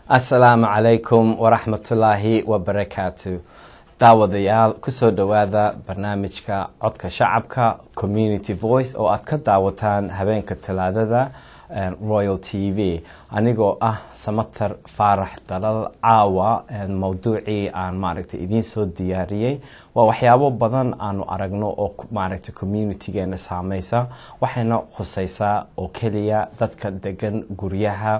asalaamu calaykum waraxmatullaahi wabarakaatu daawadayaal kusoo dhowaada barnaamijka codka shacabka community voice oo aad ka daawataan habeenka talaadada royal t v anigoo ah samater faarax dalal caawa mawduucii aan maaragtay idiin soo diyaariyey waa waxyaabo badan aanu aragno oo maaragtay communitygeena saameysa waxayna khuseysaa oo keliya dadka degan guryaha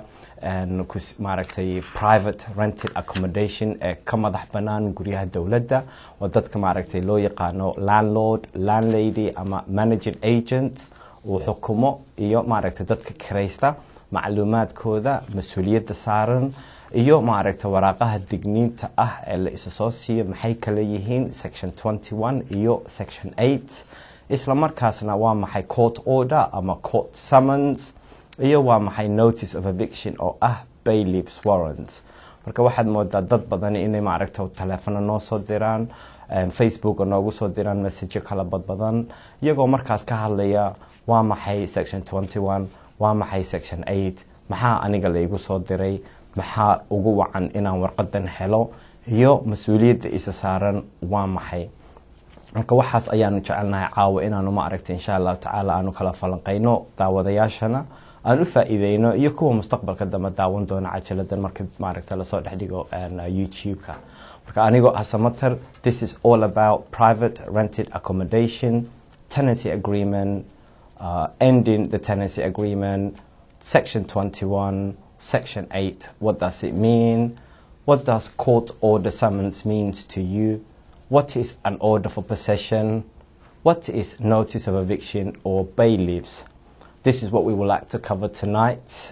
maaragtay private rented accommodation ee ka madax banaan guryaha dowladda oo dadka maaragtay loo yaqaano landlord landlady ama managing agent uu xukumo iyo maaragtay dadka kiraysta macluumaadkooda mas-uuliyadda saaran iyo maaragtay waraaqaha digniinta ah ee la isa soo siiyo maxay kala yihiin section twenty one iyo section eight isla markaasna waa maxay court order ama court summons iyo waa maxay notice of eviction oo ah bayleaves warrant marka waxaad moodaa dad badan inay maaragta taleefano noo soo diraan facebook noogu soo diraan messajo kala badbadan iyagoo markaas ka hadlaya waa maxay section twenty one waa maxay section eight maxaa aniga laygu soo diray maxaa ugu wacan inaan warqadan helo iyo mas-uuliyadda isa saaran waa maxay marka waxaas ayaanu jecelnahay caawa inaanu maaragta insha allahu tacaala aanu kala falanqeyno daawadayaashana aan u faa-iideyno iyo kuwa mustaqbalka dambe daawan doona cajaladan marka maaragta lasoo dhexdhigo youtube-ka marka anigoo ah samater this is all about private rented accommodation tenancy agreement uh, ending the tenancy agreement section 21 section 8 what does it mean what does court order summons means to you what is an order for possession what is notice of eviction or bailiffs this is what we would like to cover tonight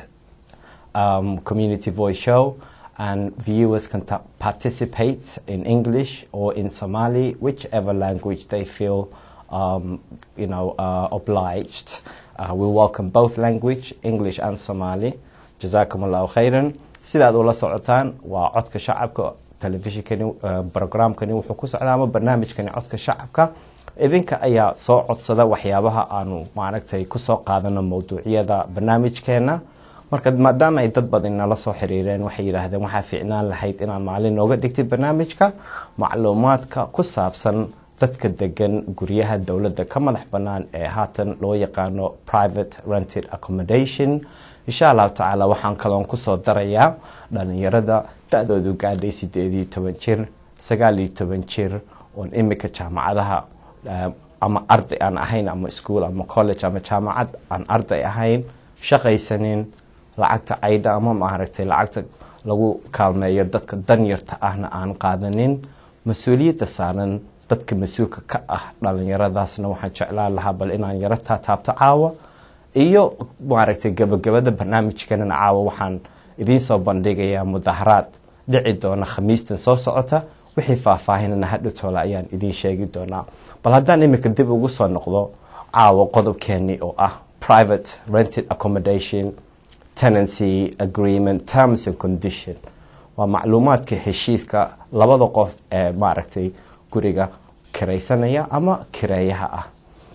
um, community voice show and viewers can participate in english or in somali whichever language they feel um, you know uh, obliged uh, we welcome both language english and somali jazakum allahu khayran sidaad ula socotaan waa codka shacabka telefishinkani programkani wuxuu ku socdaa ama barnaamijkani codka shacabka idinka ayaa soo codsada waxyaabaha aanu maaragtay kusoo qaadano mawduucyada barnaamijkeena marka maadaama ay dad badan nala soo xiriireen waxay yidhaahdeen waxaa fiicnaan lahayd inaan maalin nooga dhigtid barnaamijka macluumaadka ku saabsan dadka degan guryaha dowladda ka madax bannaan ee haatan loo yaqaano private rented accommodation insha allahu tacaala waxaan kaloon kusoo darayaa dhalinyarada da-doodu gaadhay sideed iyo toban jir sagaal iyo toban jir oon imika jaamacadaha ama arday aan ahayn ama school ama college ama jaamacad aan arday ahayn shaqaysanin lacagta caydha ama maaragtay lacagta lagu kaalmeeyo dadka danyarta ahna aan qaadanin mas-uuliyadda saaran dadka mas-uulka ka ah dhalinyaradaasna waxaan jeclaan lahaa bal inaan yaro taataabto caawa iyo maaragtay gabagabada barnaamijkanana caawa waxaan idiin soo bandhigayaa mudaharaad dhici doona khamiistan soo socota wixii faahfaahinana hadhowtoola ayaan idiin sheegi doonaa bal haddaan imika dib ugu soo noqdo caawa qodobkeeni oo ah private rented accommodation tenancy agreement terms and condition waa macluumaadka heshiiska labada qof ee maaragtay guriga kiraysanaya ama kireeyaha ah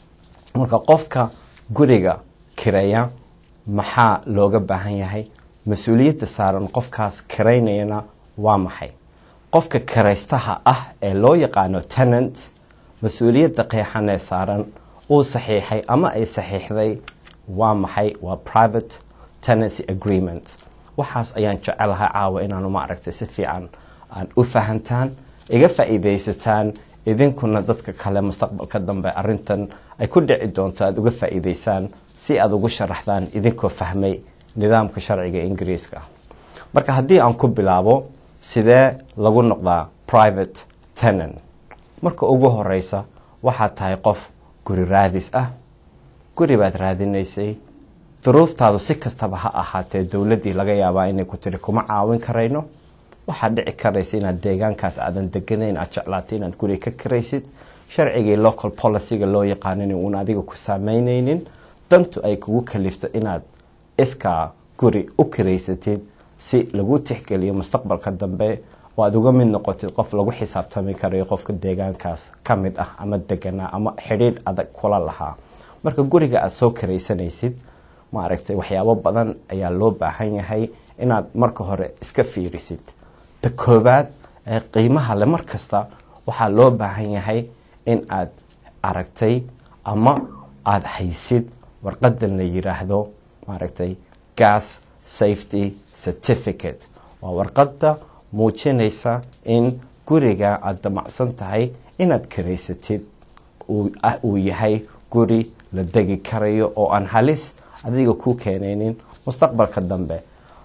marka qofka guriga kireeya maxaa looga baahan yahay mas-uuliyadda saaran qofkaas kiraynayana waa maxay qofka kiraystaha ah ee loo yaqaano tenant mas-uuliyadda qeexan ee saaran uu saxiixay ama ay saxiixday waa maxay waa private tenancy agreement waxaas ayaan jecelahay caawa inaanu maaragtay si fiican aan u fahantaan iga faa-iideysataan idinkuna dadka kale mustaqbalka dambe arintan ay ku dhici doonto aada uga faa-iideysaan si aada ugu sharaxdaan idinkoo fahmay nidaamka sharciga ingiriiska marka haddii aan ku bilaabo sidee lagu noqdaa private tenant marka ugu horeysa waxaad tahay qof guri raadis ah guri baad raadinaysay duruuftaadu si kastaba ha ahaatee dowladdii laga yaabaa inay ku tiri kuma caawin karayno waxaad dhici karaysa inaad deegaankaas aadan deganayn aad jeclaatay inaad guri ka kiraysid sharcigii local policyga loo yaqaanin uun adiga ku saameyneynin dantu ay kugu kalifto inaad iskaa guri u kiraysatid si lagu tixgeliyo mustaqbalka dambe oo aad uga mid noqotid qof lagu xisaabtami karayo qofka deegaankaas ka mid ah ama deganaa ama xidhiidh adag kula lahaa marka guriga aada soo kiraysanaysid maaragtay waxyaabo badan ayaa loo baahan yahay inaad marka hore iska fiirisid ta koowaad ee qiimaha le mar kasta waxaa loo baahan yahay in aad aragtay ama aada haysid warqadan la yiraahdo maaragtay gas safety certificate waa warqadda muujinaysa in guriga aada damacsan tahay inaad karaysatid uu yahay guri la degi karayo oo aan halis adiga ku keenaynin mustaqbalka dambe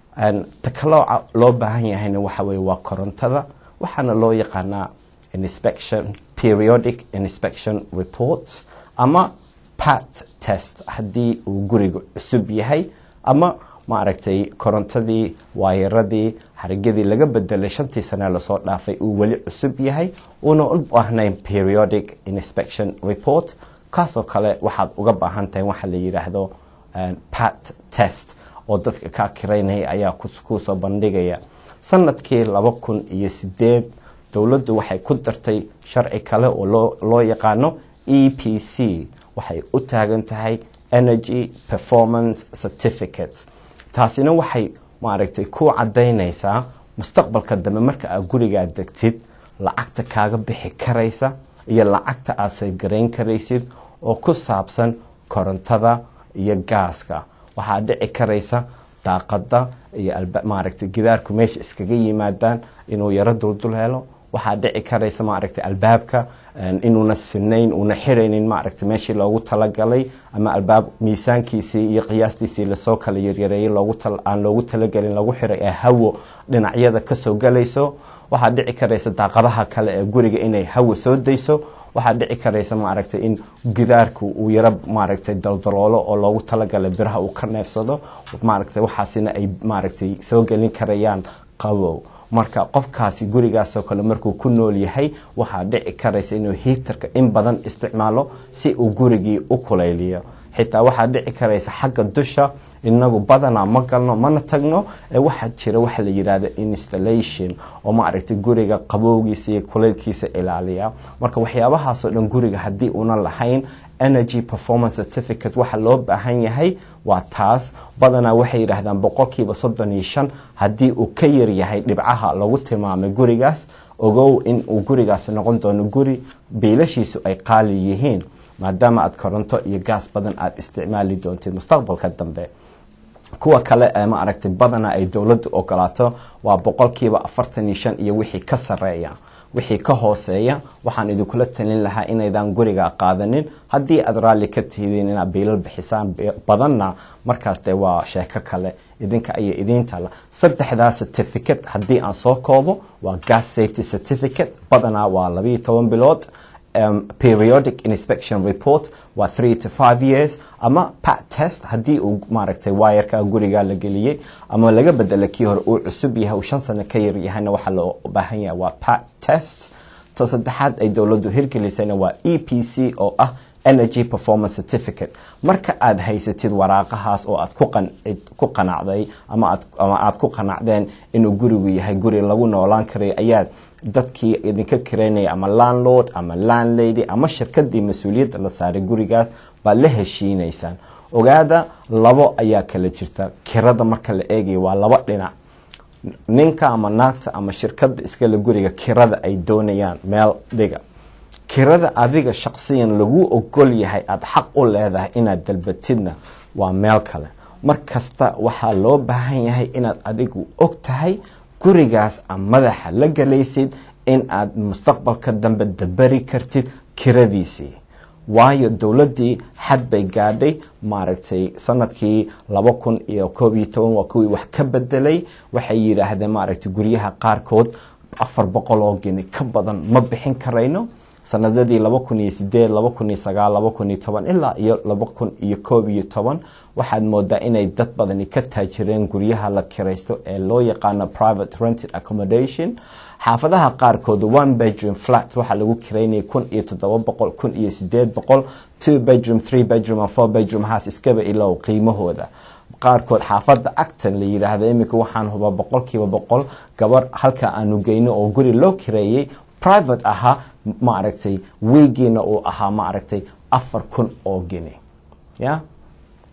ta kaloo loo baahan yahayna waxa weye waa korontada waxaana loo yaqaanaa inspection periodic inspection reports ama pat test haddii uu guriga cusub yahay ama maaragtay korontadii waayaradii xarigadii laga bedelay shantii sane lasoo dhaafay uu weli cusub yahay uuna u baahnayn periodic inspection report kaasoo kale waxaad uga baahan tahay waxa la yidhaahdo pat test oo dadka kaa kiraynaya ayaa kuusoo bandhigaya sanadkii laba kun iyo sideed dowladdu waxay ku dartay sharci kale oo loo yaqaano e p c waxay u taagan tahay energy performance certificate taasina waxay maaragtay ku cadaynaysaa mustaqbalka dambe marka aad gurigaa degtid lacagta kaaga bixi karaysa iyo lacagta aad saybgarayn karaysid oo ku saabsan korontada iyo gaaska waxaa dhici karaysa daaqada iyo maaragtay gidaarku meesha iskaga yimaadaan inuu yaro duldul helo waxaa dhici karaysa maaragtay albaabka inuuna sinayn uuna xiraynin maaragtay meeshii loogu talagalay ama albaab miisaankiisii iyo qiyaastiisii lasoo kala yaryareeyay aan loogu talagelin lagu xiray ee hawo dhinacyada kasoo galayso waxaa dhici karaysa daaqadaha kale ee guriga inay hawo soo dayso waxaa dhici karaysa maaragtay in gidaarku uu yaro maaragtay daldaloolo oo loogu talagalay biraha uu ka neefsado maaragtay waxaasina ay maaragtay soo gelin karayaan qabow marka qofkaasi gurigaasoo kale markuu ku nool yahay waxaa dhici karaysa inuu hiitarka in badan isticmaalo si uu gurigii u kulayliyo xitaa waxaa dhici karaysa xagga dusha inagu badanaa ma galno mana tagno ee waxaa jira waxa la yidhahda installation oo maaragtay guriga qabowgiisa iyo kulaylkiisa ilaaliya marka waxyaabahaasoo dhan guriga haddii una lahayn energy performance certificate waxa loo baahan yahay waa taas badanaa waxay yidhaahdaan boqolkiiba soddon iyo shan haddii uu ka yar yahay dhibcaha lagu tilmaamay gurigaas ogow in uu gurigaasi noqon doono guri biilashiisu ay qaali yihiin maadaama aad koronto iyo gaas badan aada isticmaali doontid mustaqbalka dambe kuwa kale ee ma aragtay badanaa ay dowladdu ogolaato waa boqolkiiba afartan iyo shan iyo wixii ka sareeya wixii ka hooseeya waxaan idinkula talin lahaa inaydan guriga qaadanin haddii aad raalli ka tihidiin inaad biilal bixisaan badanna markaas dee waa sheeko kale idinka iyo idiintala saddexdaa certificate haddii aan soo koobo waa gas safety certificate badanaa waa labayo toban bilood um, periodic inspection report waa three to five years ama pat test haddii uu maaragtay wayarka guriga la geliyey ama laga bedela kii hore uu cusub yahay uu shan sano ka yar yahayna waxaa loo baahan yahay waa pat test ta saddexaad ay dowladdu hirgelisayna waa e p c oo ah energy performance certificate marka aad haysatid waraaqahaas oo aad ku qanacday ama aad ku qanacdeen inuu gurigu yahay guri lagu noolaan karayo ayaad dadkii idinka kiraynaya ama landlord ama landlady ama shirkadii mas-uuliyadda la saaray gurigaas baad la heshiinaysaan ogaada labo ayaa kala jirta kirada marka la eegaya waa laba dhinac ninka ama naagta ama shirkada iskale guriga kirada ay doonayaan meel dhiga kirada adiga shaqsiyan lagu ogol yahay aada xaq u leedahay inaad dalbatidna waa meel kale mar kasta waxaa loo baahan yahay inaad adigu og tahay gurigaas a madaxa la galaysid in aad mustaqbalka dambe dabari kartid kiradiisii waayo dowladdii xad bay gaadhay maaragtay sanadkii laba kun iyo koob iyo toban waa kuwii wax ka bedelay waxay yidhaahdeen maaragtay guryaha qaarkood afar boqol oo geni ka badan ma bixin karayno sanadadii laba kun iyo sideed laba kun iyo sagaal laba kun iyo toban ilaa iyo laba kun iyo koob iyo toban waxaad moodaa inay dad badani ka taajireen guryaha la kiraysto ee loo yaqaano private rented accommodation xaafadaha qaarkood one bedroom flat waxaa lagu kiraynaya kun iyo toddoba boqol kun iyo sideed boqol two bedroom three bedroom and four bedroom house iskaba ilow qiimahooda qaarkood xaafada acton la yidhaahda iminka waxaan hubaa boqolkiiba boqol gabar halka aanu geyno oo guri loo kireeyey private ahaa maaragtay wiigiina uu ahaa maaragtay afar kun oo geni ya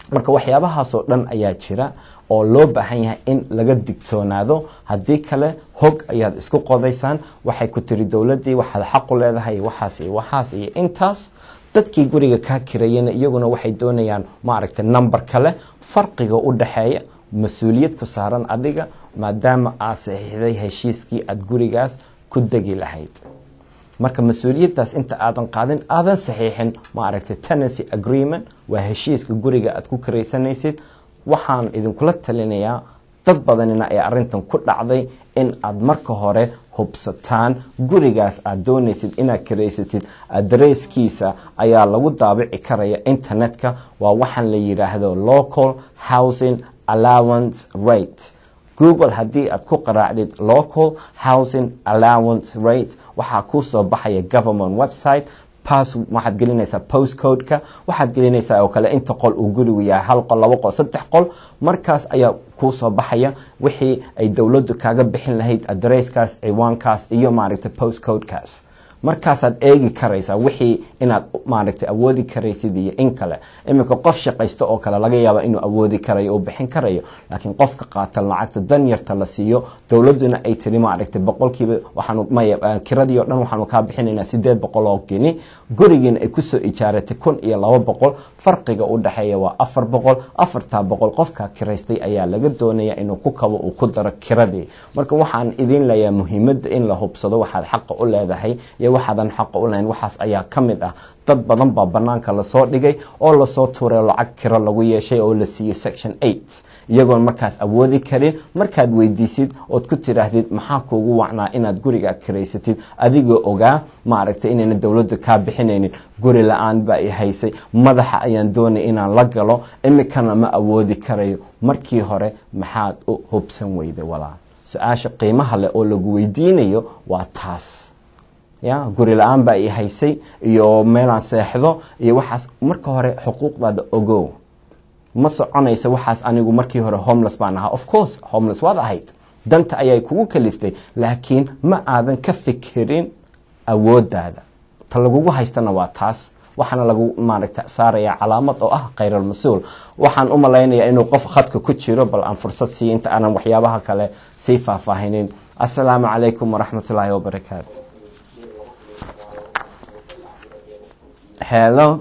marka waxyaabahaasoo dhan ayaa jira oo loo baahan yahay in laga digtoonaado haddii kale hog ayaad isku qodaysaan waxay ku tiri dowladdii waxaad xaqu leedahay waxaas iyo waxaas iyo intaas dadkii guriga kaa kirayana iyaguna waxay doonayaan maaragtay number kale farqiga u dhaxeeya mas-uuliyad ku saaran adiga maadaama aad saxiixday heshiiskii aada gurigaas ku degi lahayd marka mas-uuliyaddaas inta aadan qaadin aadan saxiixin maaragtay tenancy agreement waa heshiiska guriga aad ku karaysanaysid waxaan idinkula talinayaa dad badanina ee arrintan ku dhacday in aad marka hore hubsataan gurigaas aad doonaysid inaad karaysatid adresskiisa ayaa lagu daabici karaya internetka waa waxaan la yidhaahdo local housing allowance rate google haddii aad ku qaraacdid local housing allowance rate waxaa kuu soo baxaya government website pass waxaad gelinaysaa postcodeka waxaad gelinaysaa oo kale inta qol uu gurigu yahay hal qol labo qol saddex qol markaas ayaa kuu soo baxaya wixii ay dowladdu kaaga bixin lahayd adresskaas ciwaankaas iyo maaragtay postcodekaas markaasaad eegi karaysaa wixii inaad maaragtay awoodi karaysid iyo in kale iminka qof shaqaysta oo kale laga yaaba inuu awoodi karayo oo bixin karayo laakiin qofka qaata lacagta danyarta la siiyo dowladuna ay tiri maaragtay boqolkiiba waxaanu maya kiradii o dhan waxaanu kaa bixinaynaa sideed boqol oo geni gurigiina ay kusoo ijaaratay kun iyo laba boqol farqiga u dhexeeya waa afar boqol afartaa boqol qofkaa kiraystay ayaa laga doonaya inuu ku kabo uu ku daro kiradii marka waxaan idin leeyahay muhiimadda in la hubsado waxaad xaqa u leedahay iyo waxaadan xaqa u lahayn waxaas ayaa ka mid ah dad badan baa banaanka lasoo dhigay oo lasoo tuuray lacag kiro lagu yeeshay oo la siiyey section eight iyagoon markaas awoodi karin markaad weydiisid ood ku tidhaahdid maxaa kuugu wacnaa inaad guriga kiraysatid adigoo ogaa maaragtay inayna dowladdu kaa bixinaynin guri la-aan baa i haysay madaxa ayaan doonay inaan la galo imikana ma awoodi karayo markii hore maxaad u hubsan weyday walaal su-aasha qiimaha leh oo lagu weydiinayo waa taas ya guri la-aan baa i haysay iyo meelaan seexdo iyo waxaas marka hore xuquuqdaada ogow ma soconaysa waxaas anigu markii hore homeless baan ahaa of course homeless waad ahayd danta ayay kugu kaliftay laakiin ma aadan ka fikirin awoodaada ta lagugu haystana waa taas waxaana lagu maaragta saaraya calaamad oo ah khayral mas-uul waxaan u malaynayaa inuu qof khadka ku jiro bal aan fursad siiyo inta aanan waxyaabaha kale sii faahfaahinin assalaamu calaykum waraxmatullaahi wabarakaatu hello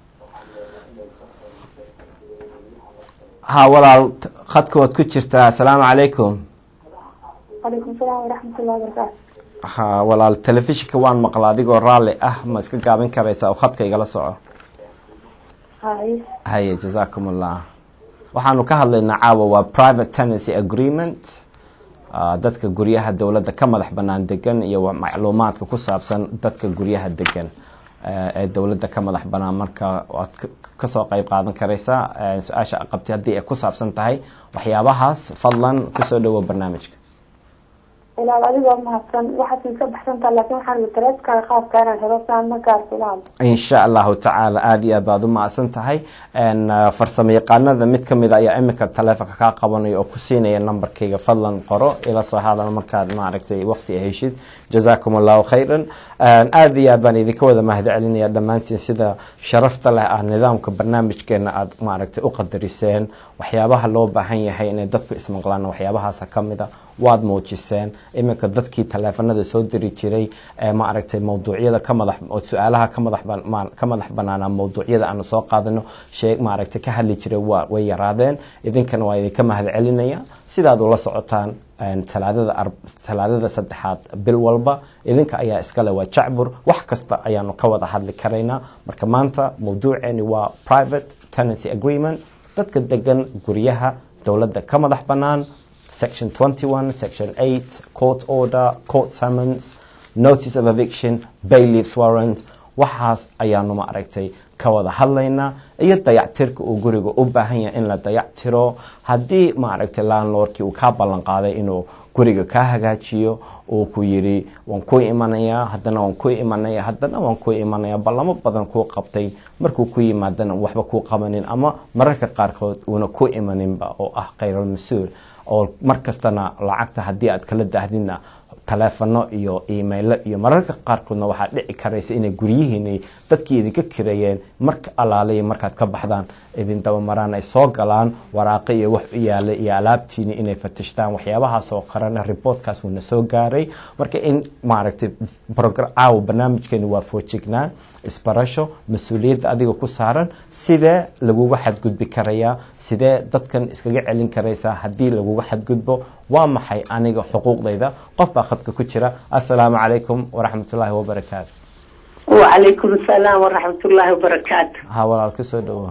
ha walaal khadka waad ku jirtaa assalaamu calaykum calaykum salaam waraxmatullahi wabarakaatu ha walaal telefishinka waan maqla adigoo raalli ah ma iska gaabin karaysaa oo khadka igala soco hay haye jazaakum allah waxaanu ka hadlaynaa caawa waa private tenancy agreement ah, dadka guryaha dowladda ka madax banaan degan iyo wa- macluumaadka ku saabsan dadka guryaha degan eh, ee dowladda ka madax banaan marka waad ka- kasoo qeyb qaadan karaysaa eh, su-aasha aad qabtay haddii ay ku saabsan tahay waxyaabahaas fadlan kusoo dhawow barnaamijka ilaal adigoo mahadsan waxaad ka baxsantaa laakiin waxaan taleeskaaga qaabka inaan helo saan markaas ilaal in sha allahu tacaala aada iyo aad baad u mahadsan tahay n farsamo yaqaanada mid ka mid a ayaa iminka taleefonka kaa qabanaya oo ku siinaya nambarkayga fadlan qoro ila soo hadal markaad maaragtay waqti a heshid jazaakum allahu khayran aada iyo aad baan idinka wada mahad celinaya dhammaantiin sida sharafta leh ah nidaamka barnaamijkeena aad maaragtay u qadariseen waxyaabaha loo baahan yahay inay dadku ismaqlaan waxyaabahaasa ka mid a waad muujiseen iminka dadkii taleefanada soo diri jiray ee maaragtay mawduucyada ka madax oo su-aalaha ka madax ban- ma- ka madax banaanaa mawduucyada aanu soo qaadano sheeg maaragtay ka hadli jiray waa way yaraadeen idinkana waa idinka mahad celinaya sidaad ula socotaan een, talaadada ar- talaadada saddexaad bil walba idinka ayaa iskale waa jacbur wax kasta ayaanu ka wada hadli karaynaa marka maanta mawduuceeni waa private tenancy agreement dadka degan guryaha dowladda ka madax bannaan section 21 section 8 court order court summons notice of eviction bailiffs warrant waxaas ayaanu ma aragtay ka wada hadlaynaa iyo dayactirka uu guriga u baahan yahay in la dayactiro haddii ma aragtay landlordkii uu kaa ballan qaaday inuu guriga kaa hagaajiyo uu ku yidhi waan ku imanayaa haddana waan ku imanaya haddana waan ku imanaya ballamo badan kuu qabtay markuu ku yimaadana waxba kuu qabanin ama mararka qaarkood uuna ku imaninba oo ah khayral mas-uul oo mar kastana lacagta haddii aad kala daahdidna taleefano iyo emailo iyo mararka qaarkoodna waxaa dhici karaysa inay guryihiinay dadkii idinka kireeyeen marka alaaliya markaad ka baxdaan idin dabamaraan ay soo galaan waraaqo iyo wax u yaala iyo alaabtiini inay fatishtaan waxyaabahaas oo qarana reportkaas wuuna soo gaaray marka in maaragtay caawa barnaamijkeeni waa foojignaan isbarasho mas-uuliyadda adiga ku saaran sidee laguga xadgudbi karayaa sidee dadkan iskaga celin karaysaa haddii laguga xadgudbo waa maxay aniga xuquuqdayda qof baa khadka ku jira assalaamu calaykum waraxmatullaahi wabarakaatu wacalaykum asalaam waraxmatullaahi wabarakaatu ha walaal kusoo dhawo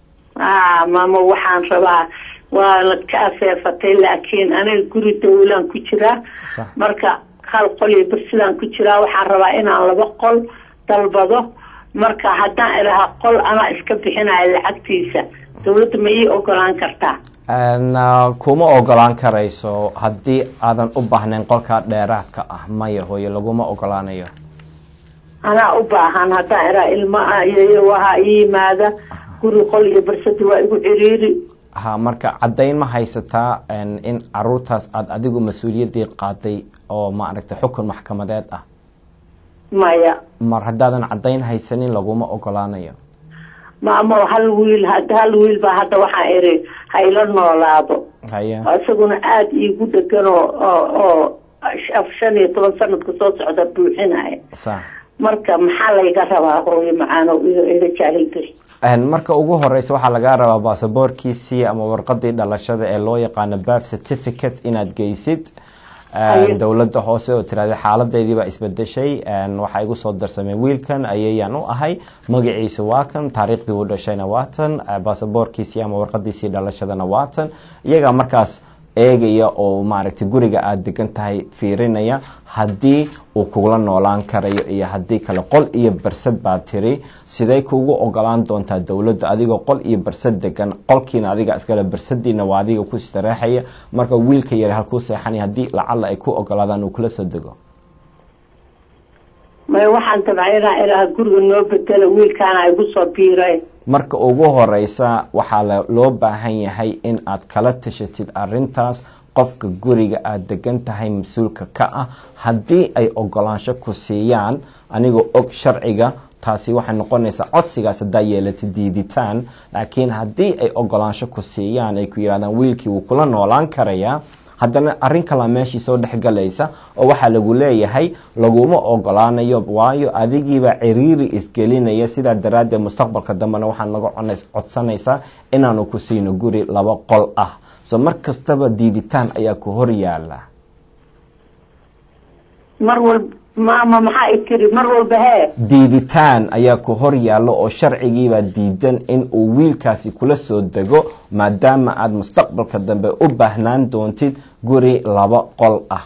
a maamo waxaan rabaa waa la ka afeefatay laakiin aniga guri dawlaan ku jiraa Sax. marka hal qol iyo barsidaan ku jiraa waxaan rabaa inaan laba qol dalbado marka haddaan idhaha qol anaa iska bixinayo lacagtiisa dawladda ma ii ogolaan kartaa Na kuma ogolaan karayso haddii aadan u baahnayn qolkaa dheeraadka ah maya hooye laguma ogolaanayo anaa u baahan haddaan idhaha ilma ah iyo waha ii yimaada guri qol iyo barsada waa igu ciriiri ha marka caddayn ma haysataa en, in caruurtaas aada adigu mas-uuliyaddii qaaday oo maaragtay xukun maxkamadeed ah maya mar haddaadan caddayn haysanin laguma ogolaanayo maamo hal wiil had- hal wiil baa hadda waxaan iri ha ila noolaado haye oo isaguna aada iigu dhegan oo oo oo af- shan iyo toban sanadka soo socda buuxinaya sax marka maxaa layga rabaa hooyo macaano iga iga jaahil geli En, marka ugu horeysa waxaa lagaa rabaa baasaboorkiisii ama warqadii dhalashada ee loo yaqaano birth certificate inaad geysid Aye. dowladda hoose oo tirahda xaaladeydii baa isbedeshay En, waxaa igu soo darsamay wiilkan ayayaan u ahay magaciisu waa kan taariikhdii uu dhashayna waa tan eh, baasaboorkiisii ama warqadiisii dhalashadana waa tan iyagaa markaas eegaya oo maaragtay guriga aada degan tahay fiirinaya haddii uu kugula noolaan karayo iyo haddii kale qol iyo barsad baa tiri sidee kuugu ogolaan doontaa dowladda adigoo qol iyo barsad degan qolkiina adiga iskale barsadiina waa adiga ku istareexaya marka wiilka yari halkuu seexanaya haddii lacalla ay ku ogolaadaan uu kula soo dego may waxaan dabcay inaan idhaha guriga noo bedela wiilkaana igu soo biiray marka ugu horeysa waxaa la- loo baahan yahay in aad kala tashatid arintaas qofka guriga aada degan tahay mas-uulka ka ah haddii ay ogolaansho ku siiyaan anigoo og sharciga taasi waxay noqonaysaa codsigaas haddaa yeelata diiditaan laakiin haddii ay ogolaansho ku siiyaan ay ku yidhahdaan wiilkii wuu kula noolaan karayaa haddana arrin kalaa meeshii soo dhexgalaysa oo waxaa lagu leeyahay laguma ogolaanayo waayo adigiibaa ciriiri isgelinaya sidaa daraaddeed mustaqbalka dambena waxaan naga conays- codsanaysaa inaanu ku siino guri laba qol ah so mar kastaba diiditaan ayaa ku hor yaala mar walba maama maxaa i tiri mar walba hee diiditaan ayaa ku hor yaalla oo sharcigiibaa diidan in uu wiilkaasi kula soo dego maadaama aada mustaqbalka dambe u baahnaan doontid guri laba qol ah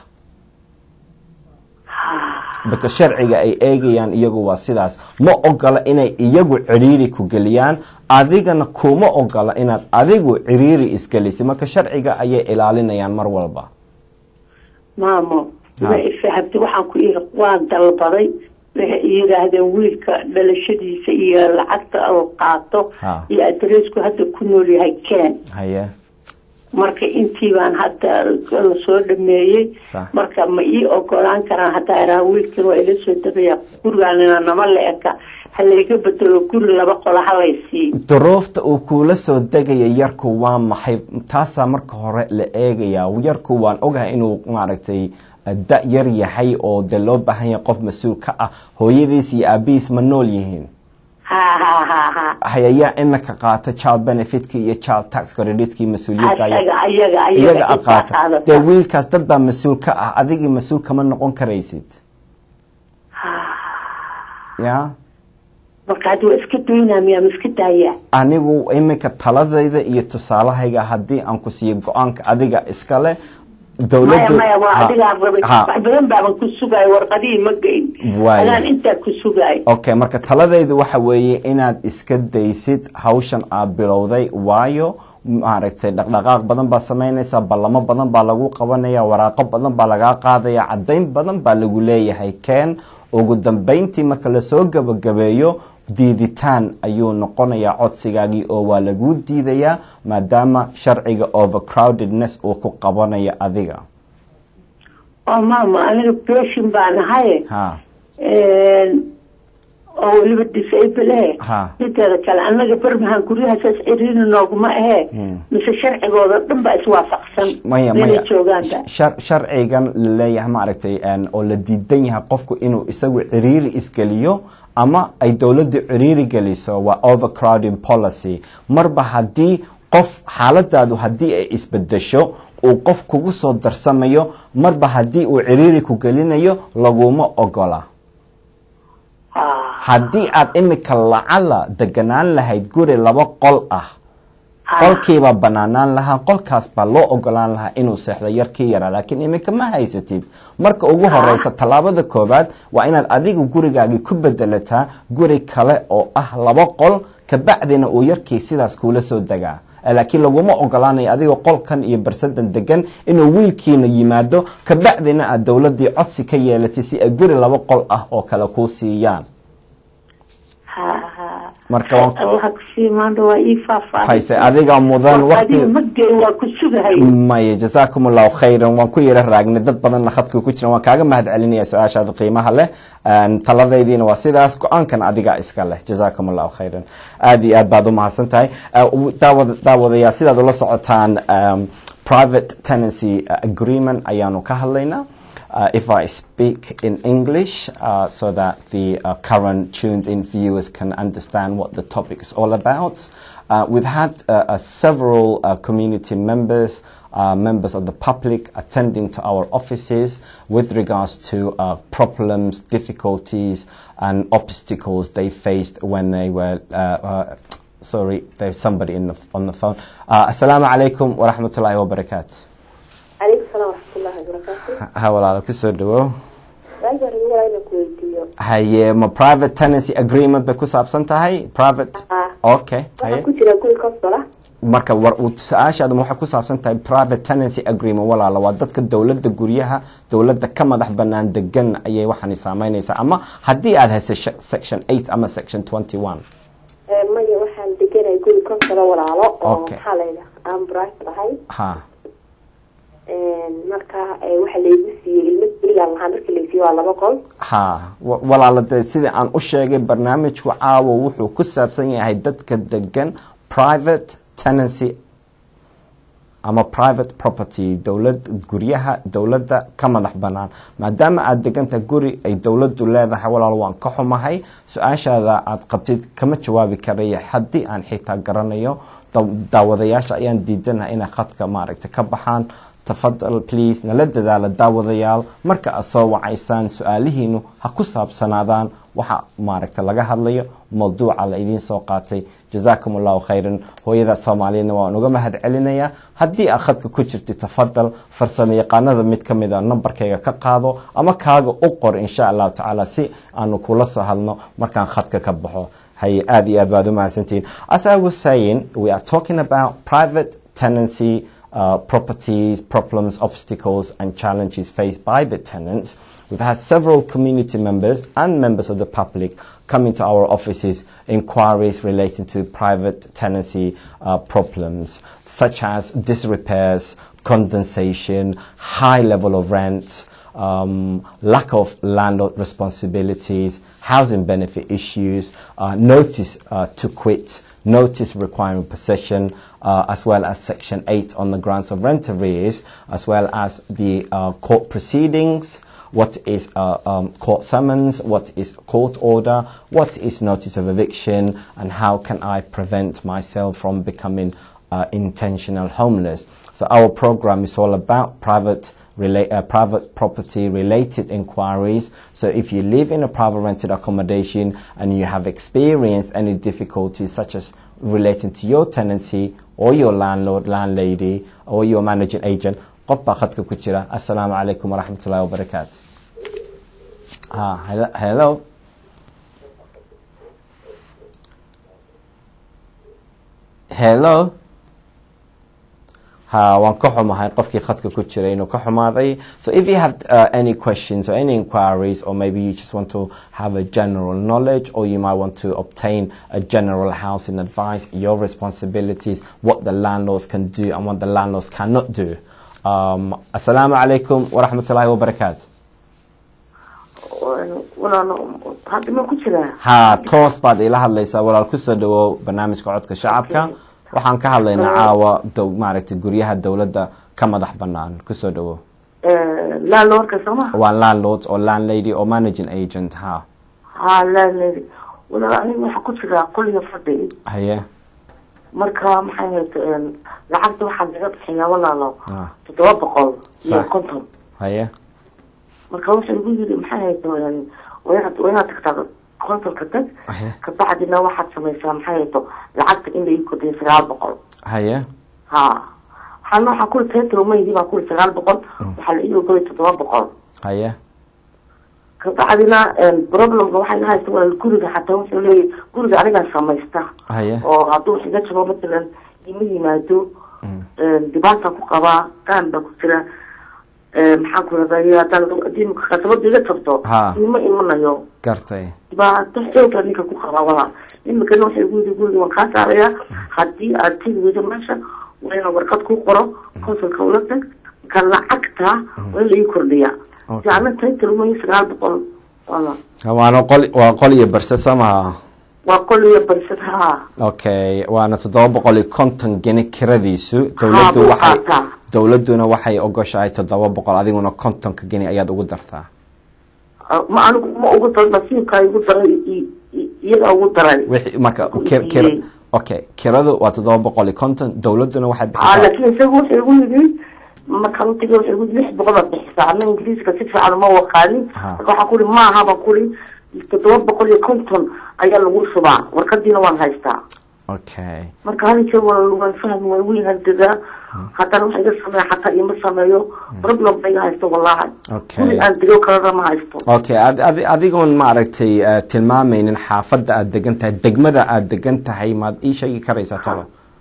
baka sharciga ay eegayaan iyagu waa sidaas ma ogola inay iyagu ciriiri ku geliyaan adigana kuma ogola inaad adigu ciriiri isgelisay marka sharciga ayay ilaalinayaan mar walba maamo Ha. ma ifahamti waxaan ku iri waan dalbaday waxay yidhaahdeen wiilka dhalashadiisa iyo lacagta uu qaato Ha. iyo adreesku hadda ku nool yahay ken haye marka intii baan hadda lasoo dhameeyey Sax. marka ma ii ogolaan karaan haddaa idhaha wiilkan waa ila soo degaya gurigaanina nama la eka ha layga bedelo guri laba qola halay siiyo duruufta uu kuula soo degaya yarku waa maxay taasaa marka hore la eegayaa yarku waan ogahay inuu maaragtay da yar yahay oo dee loo baahan yahay qof mas-uul ka ah hooyadiis iyo aabihiis ma nool yihiin ha ha ha ha hayayaa imika qaata child benefitka iyo child tax creditki mas-uuliyadda ayaga ayaga iyaga ayaga a intaa qaata qaadata. dee wiilkaas dad baa mas-uul ka ah adigii mas-uul kama noqon karaysid ya marka hadda waa iska daynaa miyaa ma iska daayaa anigu iminka taladayda iyo tusaalahayga haddii aan ku siiyo go-aanka adiga iskale maya dowladdu maya waa Ha, adigaan rabay ha. wax badan baaban ku sugaayo warqadihii ma geyn Waaya. adaan intaa ku sugaayo okay marka taladaydu waxa weeye inaad iska daysid hawshan aad bilowday waayo maaragtay dhaqdhaqaaq badan baa samaynaysaa ballamo badan baa lagu qabanaya waraaqo badan baa lagaa qaadaya caddayn badan baa lagu leeyahay keen ugu dambeyntii marka lasoo gabagabeeyo diiditaan ayuu noqonayaa codsigaagii oo waa laguu diidayaa maadaama sharciga overcrowdedness uu ku qabanayo adiga oo maama aniga beshin baan ahay ha oo weliba disable eh Ha. mideeda kale annaga bermahan guryahasaas ciriiri nooguma ahee mise sharcigooda dhan ba iswaafaqsan maya meelay maya joogaanba shar- sharcigan laleeyahay maaragtay een, oo la diidan yahay qofku inuu isagu ciriiri isgeliyo ama ay dowladda ciriiri geliso waa overcrowding policy marba haddii qof xaaladaadu haddii ay isbedesho uu qof kugu soo darsamayo marba haddii uu ciriiri ku gelinayo laguma ogola Ah, haddii aad imika lacala deganaan lahayd guri laba qol ah ah, qolkiibaa banaanaan lahaa qolkaas baa loo ogolaan lahaa inuu seexdo yarkii yaraa laakiin iminka ma haysatid marka ugu horeysa tallaabada koowaad waa inaad adigu gurigaagii ku bedelataa guri kale oo ah laba qol kabacdina uu yarkii sidaas kuula soo degaa Eh, laakiin laguma ogolaanayo adigoo qolkan iyo barsadan degan inuu wiilkiina yimaado kabacdina aad dowladii codsi ka yeelatay si ay guri laba qol ah oo kale kuu siiyaan ha ha marka waan- allaha kusii maanta waa ii faahfaahay hayse adiga mudan waqti adiga ma geyn waa ku sugahay maya jasaakum allahu khayran waan ku yara raagnay dad badanna khadka ku jiran waan kaaga mahad celinaya su-aashaada qiimaha leh Een, taladaydiina waa sidaas go-aankan adigaa iska leh jasaakum allahu khayran aad iyo aad baad u mahadsan tahay Uh, daawad daawadayaa sidaad ula socotaan um, private tenancy uh, agreement ayaanu ka hadlaynaa Uh, if I speak in English uh, so that the uh, current tuned in viewers can understand what the topic is all about. Uh, we've had uh, uh, several uh, community members, uh, members of the public attending to our offices with regards to uh, problems, difficulties, and obstacles they faced when they were. Uh, uh, sorry, there's somebody in the, on the phone. Uh, Assalamu alaikum wa rahmatullahi wa barakatuh. calaykum salaam waraxmatullaahi wabarakaatu Ha walaalo kusoo dhawow. raajar waa inaan ku weydiiyo haye ma private tenancy agreement bay ku saabsan tahay private Ah. okay waxaan haye ku jiraa guri consola marka war uu su-aashaada ma waxay ku saabsan tahay private tenancy agreement walaala waa dadka dowladda guryaha dowladda ka madax banaan degan ayay waxaani saameynaysaa ama haddii aad haysa sh- section 8 ama section 21 maya waxaan deganay guri consola walaalo oo Okay. maxaa layidha aan bright ahay ha marka eh, waxa laygu siiyey ilmo gurigaan lahaa markii laysiiye waa laba qol ha wa- walaala dee sidii aan u sheegay barnaamijku caawa wuxuu ku saabsan yahay dadka degan private tenancy ama private property dowlad guryaha dowladda ka madax banaan maadaama aada degantahay guri ay dowladdu leedahay walaal waan ka xumahay su-aashaada aad qabtid kama jawaabi karaya haddii aan xitaa garanayo daw- daawadayaasha ayaan diidanahay inay khadka maaragta ka baxaan tafadal please nala dadaala daawadayaal marka aad soo wacaysaan su-aalihiinu ha ku saabsanaadaan waxa maaragta laga hadlayo mawduuca la idiin soo qaatay jazaakum allahu khayran hooyada soomaaliyeedna waan uga mahad celinayaa haddii aad khadka ku jirti tafadal farsamo yaqaanada mid ka mid a nambarkayga ka qaado ama kaaga u qor insha allahu tacaala si aanu kula soo hadno markaan khadka ka baxo haye aad iyo aad baad u mahadsantihiin as i was saying we are talking about private tenancy uh, properties, problems, obstacles, and challenges faced by the tenants. We've had several community members and members of the public come into our offices, inquiries relating to private tenancy uh, problems, such as disrepairs, condensation, high level of rent, um, lack of landlord responsibilities, housing benefit issues, uh, notice uh, to quit, notice requiring possession, uh, as well as Section 8 on the grants of rent arrears, as well as the uh, court proceedings, what is uh, um, court summons, what is court order, what is notice of eviction, and how can I prevent myself from becoming uh, intentional homeless. So our program is all about private rela- uh, private property related inquiries. So if you live in a private rented accommodation and you have experienced any difficulties such as relating to your tenancy or your landlord, landlady or your managing agent, qof baa khadka ku jira assalaamu calaykum waraxmatullahi wabarakaatu ah, hello, hello hello ha waan ka xumahay qofkii khadka ku jiray inuu ka xumaaday so if you have uh, any questions or any inquiries or maybe you just want to have a general knowledge or you might want to obtain a general housing advice your responsibilities what the landlords can do and what the landlords cannot do um, assalamu alaikum wa rahmatullahi wa barakatuh walaalo hadda ma ku jiraa haa toos baad ila hadlaysaa walaal kusoo dhawow barnaamijka codka shacabka Okay. waxaan ka hadlaynaa caawa dow maaragtay guryaha dowladda ka madax banaan kusoo dhawow laaloorka sooma waa landlord oo landlady oo managing agent ha ha laaledi walaalo aniga waxaa ku jiraa qoliga fadhi haye marka maxay hayd lacagta waxaa laga bixiyaa walaalo Ah. toddoba boqol iyo Sax. konton haye marka wuxuu igu yiri maxay hayd waa inaad waa inaad tagtaa kontonka tag Ahe. kabacdina waxaad samaysaa maxay hayto lacagta in la ii kordhiyo sagaal boqol haye ha waxaana waxaa kuli taytalo maydi baa kuli sagaal boqol waxaa la ii ogolay toddoba boqol haye kabacdina problemka waxay la haysta walaal guriga xataa wuxuu leeyahy guriga anigaa samaysta haye oo hadduu wax iga jabo matalan ima yimaado dhibaata ku qabaa qaan baa ku jira maxaan ku raday haddaan hadii khasabada iga jabto Ha. ima imanayo gartay dhibaato xooga ninka ku qabaa walaal imikana waxay igu yidhi guriga waan kaa saarayaa haddii aad tegi weydo meesha waa inaan warqad ku qoro konsulka ula tag marka lacagta waa in la ii kordhiyaa Okay. fiicna taytalumay sagaal boqol walaal waana qol waa qol iyo barse samaha waa qol iyo barsad haa okay waana toddoba boqol iyo konton geni kiradiisu Haa, dowladdu buu waxay qaataa. dowladduna waxay ogoshahay toddoba boqol adiguna kontonka geni ayaad ugu dartaa ma anigu ma ugu daray nasiibkaa igu daray i- i- iyagaa ugu daray wixii marka Ku kir kir iibiyey. okay kiradu waa toddoba boqol iyo konton dowladduna waxay aa bixisaa laakiin isagu wuxuu igu yidhi markaan utagay wuxuu igu yidhi lix boqol baad bixisaa ana ingiriiska si fiican uma waqaanin Ha. marka waxaa kuri maaha baan kuri toddoba boqol iyo konton ayaa lagu shubaa warqadiina waan haystaa okay marka hal jeer waa waan fahmi waan wiil handadaa haddana waxa iga sameeya xataa ima sameeyo problem ba iga haysto wallahi Okay. guri aan dego kalena ma haysto okay ad, ad, adigoon maaragtay uh, tilmaamaynin xaafadda aad degan tahay degmada aad degan tahay maad ii sheegi karaysaa tolo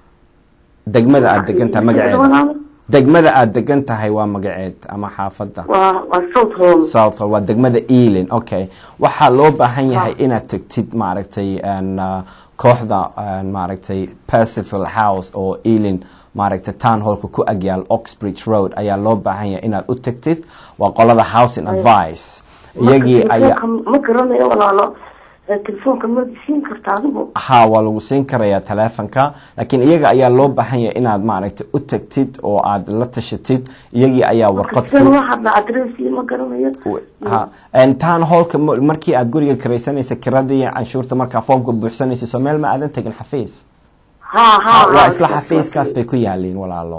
degmada aad degan tahay magaceeda degmada aad degan tahay waa magaceed ama xaafadda waa waa south hall south waa degmada ealing okay waxaa loo baahan yahay inaad tagtid maaragtay n, uh, kooxda uh, maaragtay percival house oo ealing maaragtay town hallka ku agyaal oxbridge road ayaa loo baahan yahay inaad u tagtid waa qolada housing advice iyagii ayaa telefoonka ma garanayo walaalo ee telefoonka ma siin karta adigu ha waa lagu siin karayaa taleefonka laakiin iyaga ayaa loo baahan yahay inaad maaragtay u tagtid oo aad la tashatid iyagii ayaa warqad sideen ku waxaadna adresi ma garanayo ha town hallka mo- markii aad guriga kiraysanaysa kiradii canshuurta markaa foomka buuxsanaysa soo meel ma aadan tegin xafiis ha ha waa ha, isla okay. xafiiskaas bay ku yaaliin walaalo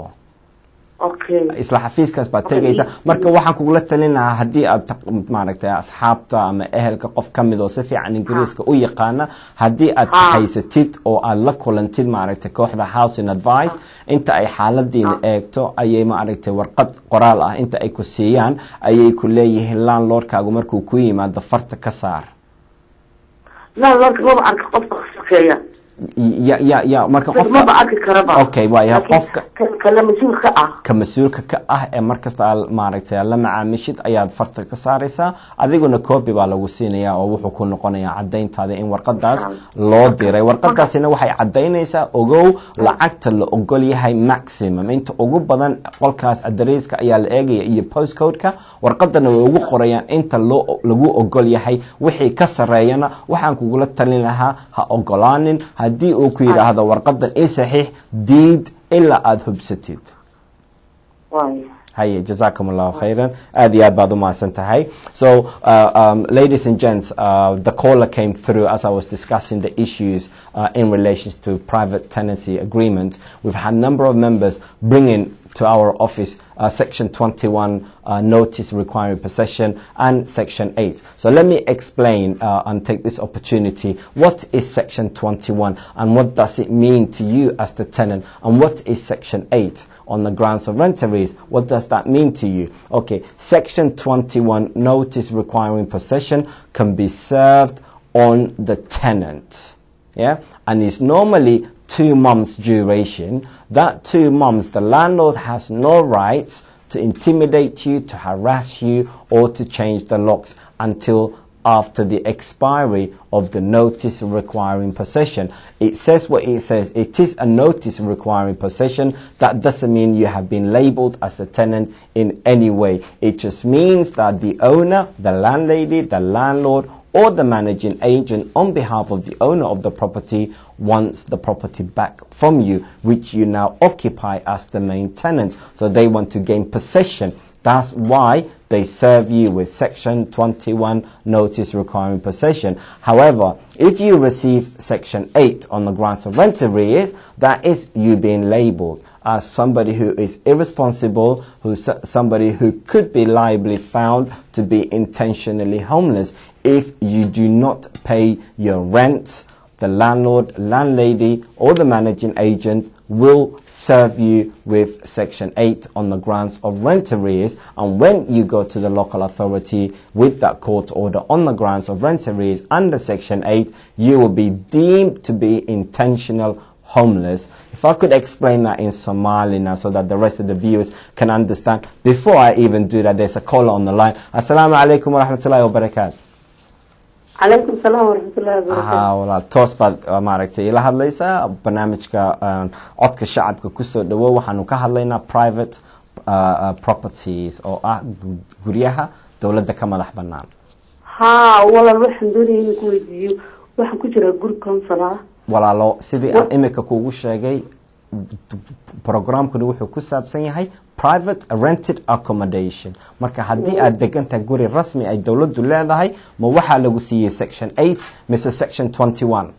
okay isla xafiiskaas baad Okay. tegaysa marka waxaan kugula talin lahaa haddii aad taq- maaragtay asxaabta ama ehelka qof ka mid oo si fiican ingiriiska u yaqaana haddii aad Ha. haysatid oo aad la kulantid maaragtay kooxda housing advice inta ay xaaladiina eegto ayay maaragtay warqad qoraal ah inta ay ku siiyaan ayay ku leeyihiin landlordkaagu markuu ku yimaado farta ka saar laa lorka maba arka qofka ka shaqeeya ya ya ya marka maba qofka arki karaba Okay, waaya, Laakiin qofka- kan kale mas-uulka ah ka mas-uulka ka ah ee markasta aad maaragtay la macaamishid ayaad farta ka saaraysaa adiguna copy baa lagu siinayaa oo wuxuu ku noqonayaa cadayntaada in warqadaas loo diray warqadaasina waxay cadaynaysaa ogow lacagta la ogol yahay maximum inta ugu badan qolkaas adreyska ayaa la eegaya iyo postcodeka warqadana way ugu qorayaan inta loo lagu ogol yahay wixii ka sareeyana waxaan kugula talin lahaa ha ogolaanin haddii uu ku yidhaahdo warqadan i saxiix diid ilaa aada hubsatid waay haye jazakum allahu khayran aad iyo aad baad u mahadsan tahay so uh, um, ladies and gents uh, the caller came through as i was discussing the issues uh, in relation to private tenancy agreements we've had a number of members bringing to our office uh, section 21 uh, notice requiring possession and section 8 so let me explain uh, and take this opportunity what is section 21 and what does it mean to you as the tenant and what is section 8 on the grounds of rent arrears. What does that mean to you? Okay, section 21 notice requiring possession can be served on the tenant. Yeah, and it's normally two months duration. That two months, the landlord has no right to intimidate you, to harass you, or to change the locks until after the expiry of the notice requiring possession. It says what it says. It is a notice requiring possession. That doesn't mean you have been labeled as a tenant in any way. It just means that the owner, the landlady, the landlord, or the managing agent on behalf of the owner of the property wants the property back from you, which you now occupy as the main tenant. So they want to gain possession. That's why they serve you with Section 21 notice requiring possession. However, if you receive Section 8 on the grounds of rent arrears, that is you being labeled as somebody who is irresponsible, who's somebody who could be liably found to be intentionally homeless if you do not pay your rent. The landlord, landlady, or the managing agent will serve you with Section 8 on the grounds of rent arrears. And when you go to the local authority with that court order on the grounds of rent arrears under Section 8, you will be deemed to be intentional homeless. If I could explain that in Somali now so that the rest of the viewers can understand. Before I even do that, there's a caller on the line. Assalamu alaikum wa rahmatullahi wa barakatuh. calaykum salaam waraxmatullahi wabarakaatu haa walaal toos baad uh, maaragtay ila hadlaysaa barnaamijka uh, codka shacabka kusoo dhawo waxaanu ka hadlaynaa private uh, uh, properties oo ah gu- guryaha dowladda ka madax banaan haa walaal waxaan doonaya inaan ku weydiiyo waxaan ku jiraa guri council ah walaalo sidii aan imika kuugu sheegay programkani wuxuu ku saabsan yahay private rented accommodation marka haddii aad degantahay guri rasmi ay dowladdu leedahay ma waxaa lagu siiyey section 8 mise section 21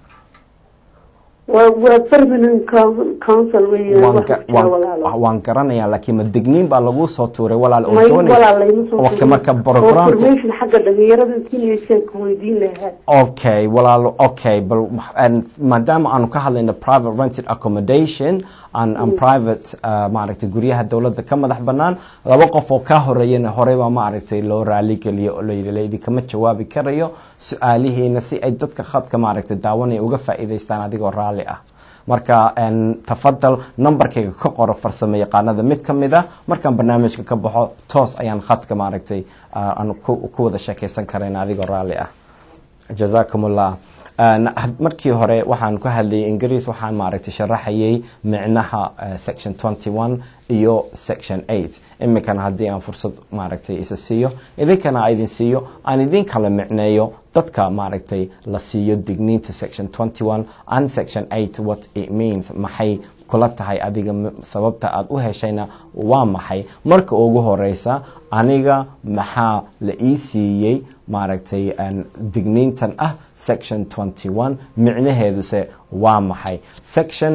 waa waa permanent coun- council weeyaan waan waxaan ga- ku jiraa waan- walaalo waan garanayaa laakiin ma digniin baa lagu soo tuuray walaal oo may doonaysa walaal layma soo Okay, marka programku information xagga dhalinyarada intiinaysan ku weydiin lahaa okay walaalo okay bal and maadaama aanu ka hadlayno private rented accommodation and, and private uh, maaragtay guryaha dowladda ka madax banaan laba qof oo ka horeeyana horeyba maaragtay loo raali geliyo oo layidhi laydikama jawaabi karayo su-aalihiina si ay dadka khadka maaragtay daawanaya uga faa'iidaystaan adigoo raalli ah marka en, tafadal nambarkayga ka qoro farsamo yaqaanada mid ka mid a markaan barnaamijka ka baxo toos ayaan khadka maaragtay uh, aan ku ku wada sheekaysan karayna adigoo raalli ah jazakum allah Uh, na- had- markii hore waxaan ku hadlayay ingiriis waxaan maaragtay sharaxayay micnaha uh, section 21 iyo section 8 iminkana haddii aan fursad maaragtay isa siiyo idinkana aan idin siiyo aan idin kala micneeyo dadka maaragtay la siiyo digniinta section 21 and section 8 what it means maxay kula tahay adiga m- sababta aad u heshayna waa maxay marka ugu horeysa aniga maxaa la ii siiyey maaragtay aan digniintan ah section 21 micnaheeduse waa maxay section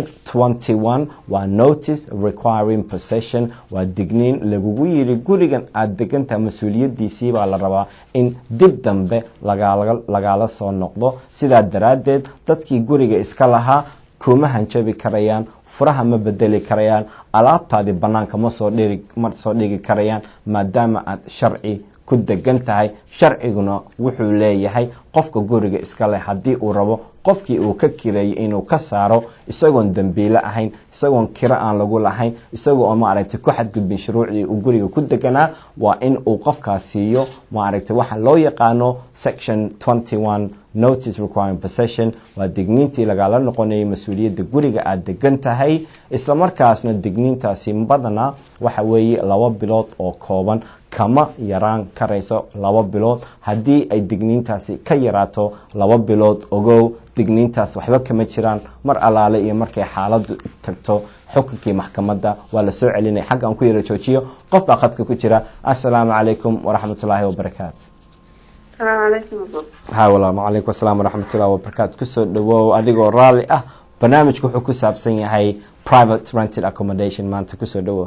21 waa notice requiring possession waa digniin lagugu yiri gurigan aad degantaha mas-uuliyadiisii baa la rabaa in dib dambe lagaala lagaala soo noqdo sidaa daraaddeed dadkii guriga iska lahaa kuma hanjabi karayaan furaha ma bedeli karayaan alaabtaadii banaanka ma soo dhiri ma soo dhigi karayaan maadaama aad sharci ku degan tahay sharciguna wuxuu leeyahay qofka guriga iska leh haddii uu rabo qofkii uu ka kireeyay inuu ka saaro isagoon dembiile ahayn isagoon kiro aan lagu lahayn isagoo oo maaragtay ku xadgudbin shuruucdii uu guriga ku deganaa waa in uu qofkaas siiyo maaragtay waxa loo yaqaano section 21 notice requiring possession waa digniintii lagala noqonayay mas-uuliyadda guriga aad degan tahay isla markaasna digniintaasi badanaa waxa weeye laba bilood oo kooban kama yaraan karayso laba bilood haddii ay digniintaasi ka yaraato laba bilood ogow digniintaas waxba kama jiraan mar allaale iyo markay xaaladu tagto xukunkii maxkamadda waa la soo celinaya xagga aan ku yara joojiyo qof baa khadka ku jira assalaamu calaykum waraxmatullaahi wabarakaatu salaamu calaykum abo ha walaal calaykum asalaam waraxmatullahi wabarakaatu kusoo dhawow adigoo raalli ah barnaamijku wuxuu ku saabsan yahay private rented accommodation maanta kusoo dhawow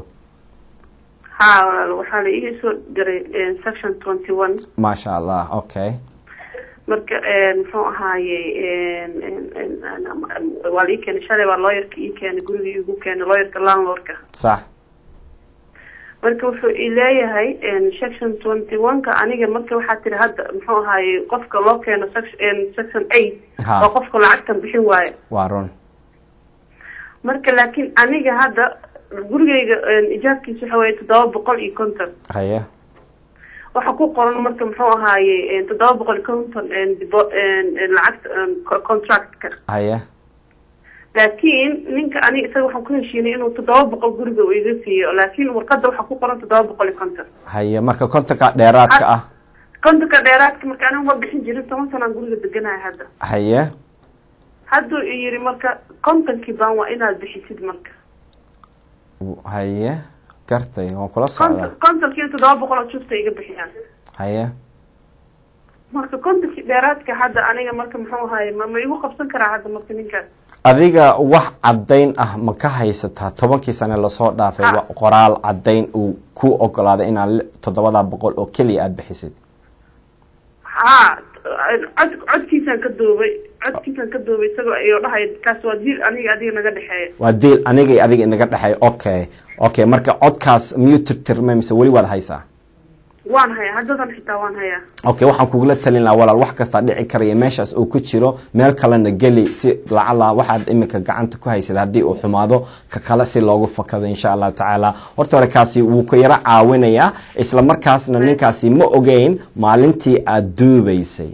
haa walaal waxaa la ii soo diray section twenty one maasha allah okay marka muxuu ahaaye waa la ii keenay shalay baa looyarka ii keenay guriga igu keenay looyarka landlordka sax marka wuxuu i leeyahay section twenty one-ka aniga marka waxaa tiri hadda muxuu ahaaye qofka loo keeno section section eight Ha. oo qofka lacagtan bixin waayo waa run marka laakiin aniga hadda gurigayga ijaabkiisa waxa weeye toddoba boqol iyo konton haye waxa ku qoran marka muxuu ahaaye toddoba boqol konton dibo- lacagta contractka haye laakiin ninka ani isaga waxaan ku heshiinay inuu toddoba boqol guriga uu iga siiyo laakiin warqada waxaa ku qoran toddoba boqol iyo konton haye marka kontonka dheeraadka ah kontonka dheeraadka marka anigu ma bixin jirin toban sanaan guriga deganahay hadda haye hadduu i yidhi marka kontonkii baan waa inaad bixisid marka haye gartay waan kula konton socdaa kontonkii toddoba boqol oo justa iga bixiyaan haye marka kontonkii dheeraadka hadda aniga marka muxuu ahaye ma ma igu qabsan karaa hadda marka ninkaas adiga wax caddayn ah ma ka haysataa tobankii sane lasoo dhaafay Ha. wa- qoraal caddayn uu ku ogolaaday inaad li- toddobada boqol oo keliya aada bixisid haa cod codkiisaan ka duubay codkiisaan ka duubay isagoo iyo dhahay kaas waa diil aniga adiga naga dhexeeya waa diil aniga iyo adiga inaga dhexeey okay okay marka codkaas miyuu tirtirmay mise weli waad haysaa waan hayaa haddadan xitaa waan hayaa okay waxaan kugula talin lahaa walaal wax kastaa dhici karaya meeshaas uu ku jiro meel kalena geli si lacala waxaad imika gacanta ku haysad haddii uu xumaado ka kale si loogu fakado insha allahu tacaala horta hore kaasi wuu ku yaro caawinayaa isla markaasna ninkaasi ma ogeyn maalintii aada duubaysay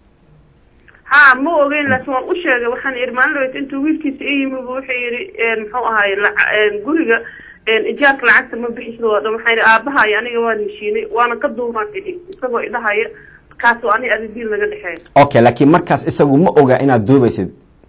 haa ma ogeyn laakiin waan u sheegay waxaan idhi maalin dhaweyt intuu wiilkiisa i yimi bu wuxuu yidhi muxuu ahaye lac- guriga ijaarka lacagta ma bixisid oo dhan waxaan idhi aabaha iyo aniga waan heshiinay waana ka duubaan idhi isagoo idhahaya kaas oo ani adi diil naga dhexeeya okay laakiin markaas isagu ma oga inaad duubaysid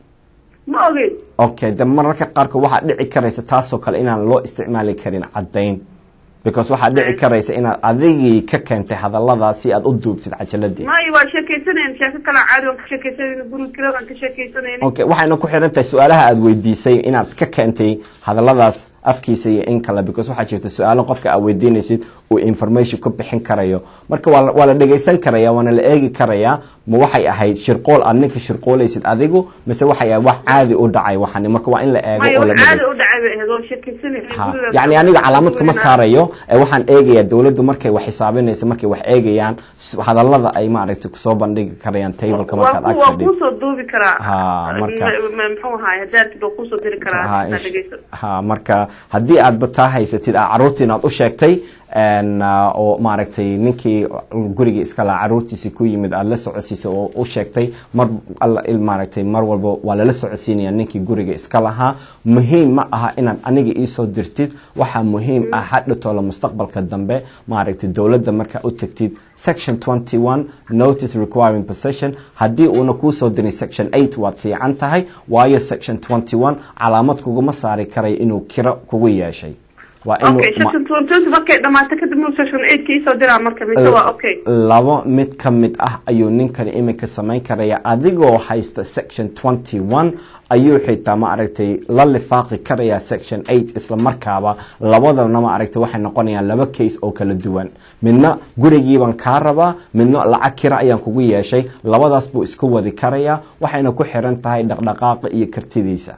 ma ogeyn okay de mararka qaarkood waxaa dhici karaysa taasoo kale inaan loo isticmaali karin caddayn because waxaa dhici karaysa inaad adigii ka keentay hadalladaas si aad u duubtid cajaladii maayo waa sheekaysanayna sheeko kale caadi waan ka sheekaysanayna guriga kiradaan ka sheekaysanayna okay waxayna ku xiran tahay su-aalaha aada weydiisay inaad ka keentay hadalladaas afkiisa iyo in kale because waxaa jirta su-aalo qofka aad weydiinaysid uu information ku bixin karayo marka waa la- waa la dhegaysan karaya waana la eegi karayaa ma waxay ahayd shirqool aad ninka shirqoolaysid adigu mise waxay ahayd wax caadi u dhacay waxani marka waa in la eego maayo oo la wax caadi dhegaysto u dhacay bay ahayd waan sheekaysanayna ha guriga yacni aniga calaamad kuma saarayo ee waxaan eegayaa dowladdu markay wax xisaabinaysa markay wax eegayaan s- hadallada ay maaragtay kusoo bandhigi karayaan tableka markaad ag waa fadhid kuusoo duubi karaa Ha, marka- Ma- ma- muxuu ahaay hadaartid waa kuusoo diri karaa ha, intaa insh- dhegeyso ha marka haddii aadba taa haysatid aa caruurtii inaad u sheegtay n oo maaragtay ninkii gurigii iska lahaa caruurtiisii ku yimid aada la socodsiisay oo u sheegtay mar alla il maaragtay mar walba waa lala socodsiinaya ninkii guriga iska lahaa muhiim ma aha inaad aniga iisoo dirtid waxaa muhiim ah hadhatoola mustaqbalka dambe maaragtay dowladda markaa u tagtid section 21 notice requiring possession haddii uuna kuusoo dirin section 8 waad fiican tahay waayo section 21 calaamad kuguma saari karayo inuu kiro kugu yeeshay waa inuu okay ma- section twenty markay dhamaato kadib mu section eight ka isoo diraa marka mise waa okay labo mid ka mid ah ayuu ninkani iminka samayn karaya adigoo haysta section 21 ayuu xitaa ma aragtay la lifaaqi karaya section 8 isla markaaba labadana ma aragtay waxay noqonayaan laba case oo kala duwan midna gurigiibaan kaa rabaa midna lacag kira ayaan kugu yeeshay labadaas buu iska wadi karayaa waxayna ku xiran tahay dhaqdhaqaaqa iyo kartidiisa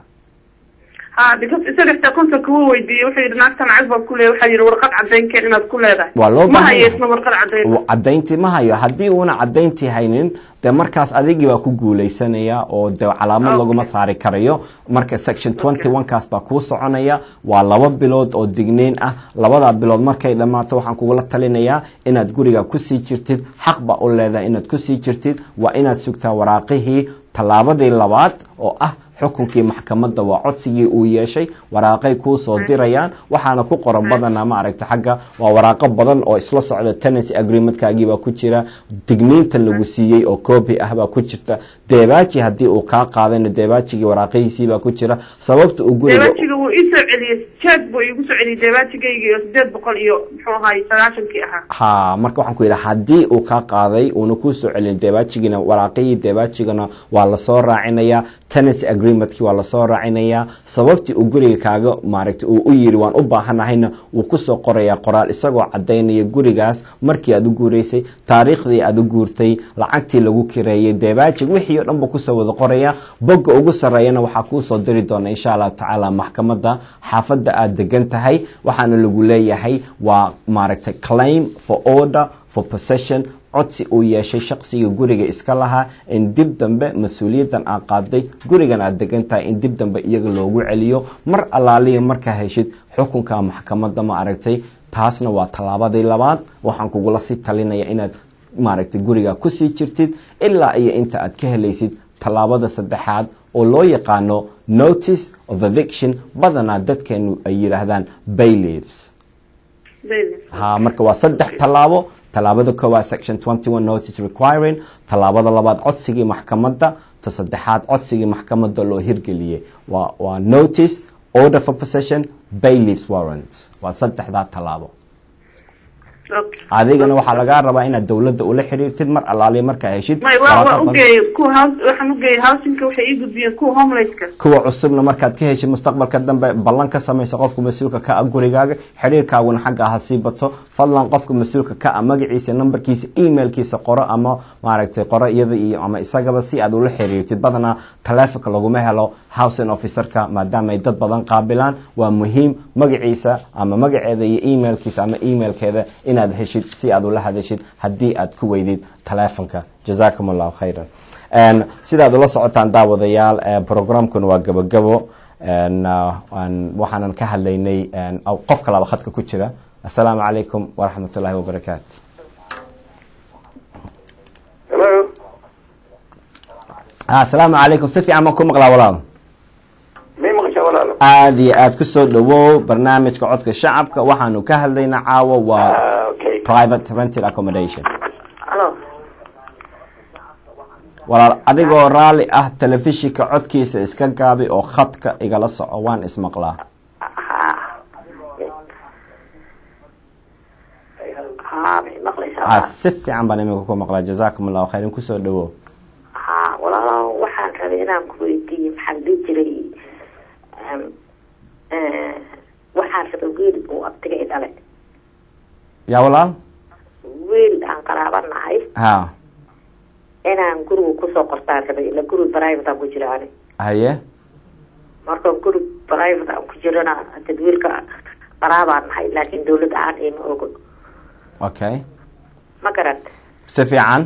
ha because isaga xitaa konsolka wuu weydiiyey wuxuu yidhi naagtan lacag baan ku leeyahay waxaa yidhi warqad cadaynkeen inaad ku leedahay waa loo ma baahan hayo yahay. isna warqad cadayn cadayntii ma hayo haddii uuna cadayntii haynin dee markaas adigii baa ku guuleysanaya oo dee calaamad Okay. laguma saari karayo marka section 21 kaas baa kuu soconaya waa laba bilood oo digniin ah labadaa bilood markay dhammaato waxaan kugula talinayaa inaad guriga kusii jirtid xaq baa u leedahay inaad kusii jirtid waa inaad sugtaa waraaqihii tallaabadii labaad oo ah xukunkii maxkamadda waa codsigii uu yeeshay waraaqay kuu soo dirayaan waxaana ku qoran badanaa ma aragta xagga waa waraaqo badan oo isla socda tenancy agreementkagii baa ku jira digniinta lagu siiyey oo copy ah baa ku jirta deebaaji haddii uu kaa qaadayna deebaajigii waraaqihiisii baa ku jira sababta uu guriga deebaajiga wuu ii soo celiyey jeeg buu iigu soo celiyey deebaajigayga iyo sideed boqol iyo muxuu ahaay sagaashankii ahaa ha marka waxaan ku yidhi haddii uu kaa qaaday uuna kuu soo celin deebaajigina waraaqihii deebaajigana waa lasoo raacinayaa tenancy agreementkii waa lasoo raacinayaa sababtii uu guriga kaaga maaragtay uu u yidhi waan u baahanahayna wuu kusoo qorayaa qoraal isagoo cadaynaya gurigaas markii aad u guuraysay taariikhdii aad u guurtay lacagtii lagu kireeyay deebaajig wixii oo dhan buu kusoo wada qoraya bogga ugu sarreeyana waxaa kuusoo diri doona insha allahu tacaala maxkamadda xaafadda aad degan tahay waxaana lagu leeyahay waa maaragtay claim for order for possession codsi uu yeeshay shaqsiga guriga iska lahaa in dib dambe mas-uuliyaddan aad qaaday gurigan aad degan tahay in dib dambe iyaga loogu celiyo mar allaaliya markaa heshid xukunka maxkamadda ma aragtay taasna waa tallaabadii labaad waxaan kugula sii talinaya inaad maaragtay guriga kusii jirtid ilaa iyo inta aad ka helaysid tallaabada saddexaad oo loo yaqaano notice of eviction badanaa dadkeenu ay yidhaahdaan bayleaves Baby. ha marka waa saddex tallaabo tallaabada koowaad section 21 notice requiring tallaabada labaad codsigii maxkamadda ta saddexaad codsigii maxkamadda loo hirgeliyey waa waa notice order for possession bailiffs warrant waa saddexdaa tallaabo Okay. adigana waxaa lagaa rabaa inaad dowladda ula xiriirtid mar allaaliya markaa heshid may waa waraaqo waa badan. ugeeyay kuwa house waxaan ugeeyay housingka waxay ii gudbiyeen kuwa homelesska kuwa cusubna markaad ka heshid mustaqbalka dambe ballan ka samayso qofka mas-uulka ka ah gurigaaga xiriirkaaguna xagga ha sii bato fadlan qofka mas-uulka ka ah magaciisa nambarkiisa emailkiisa qoro ama maaragtay qoro iyada iyo ama isagaba si aad ula xiriirtid badanaa taleefonka laguma helo housing officerka maadaama ay dad badan qaabilaan waa muhiim magaciisa ama magaceeda iyo emailkiisa ama emailkeeda inaad heshid si aad ula hadashid haddii aad ku weydid taleefonka jazakum allahu khayran Een, sidaad ula socotaan daawadayaal ee, programkuna waa gabagabo een, ah, aan- waxaanan ka hadlaynay een, aw- qof kalaba khadka ku jira assalaamu calaykum waraxmat ullaahi wabarakaatu Hello. Ah, assalaamu calaykum si fiican baan ku maqlaa walaal May maqashaa walaalo? aada iyo aad kusoo dhawow barnaamijka codka shacabka waxaanu ka hadlaynaa caawa waa Ah, okay. private rented accommodation Hello. walaal adigoo raalli ah telefishinka codkiisa iska gaabi oo khadka igala soco waan ismaqlaa haa may maqlaysaa ah si fiican baan iminka ku maqlaa jazaakum allahu khayrin kusoo dhawow haa walaalo waxaan rabay inaan ku weydiiye maxaan dhihi jiray em, eh, waxaan rabay wiil uu abtiga i dhalay yaa walaal wiil aan qaraabanahay ha inaan guriga kusoo qortaan rabay ila guri private aan ku jira ani haye marka guri private aan ku jirana dad wiilka qaraabaan nahay laakiin dawladda aan ima ogo okay ma garan si fiican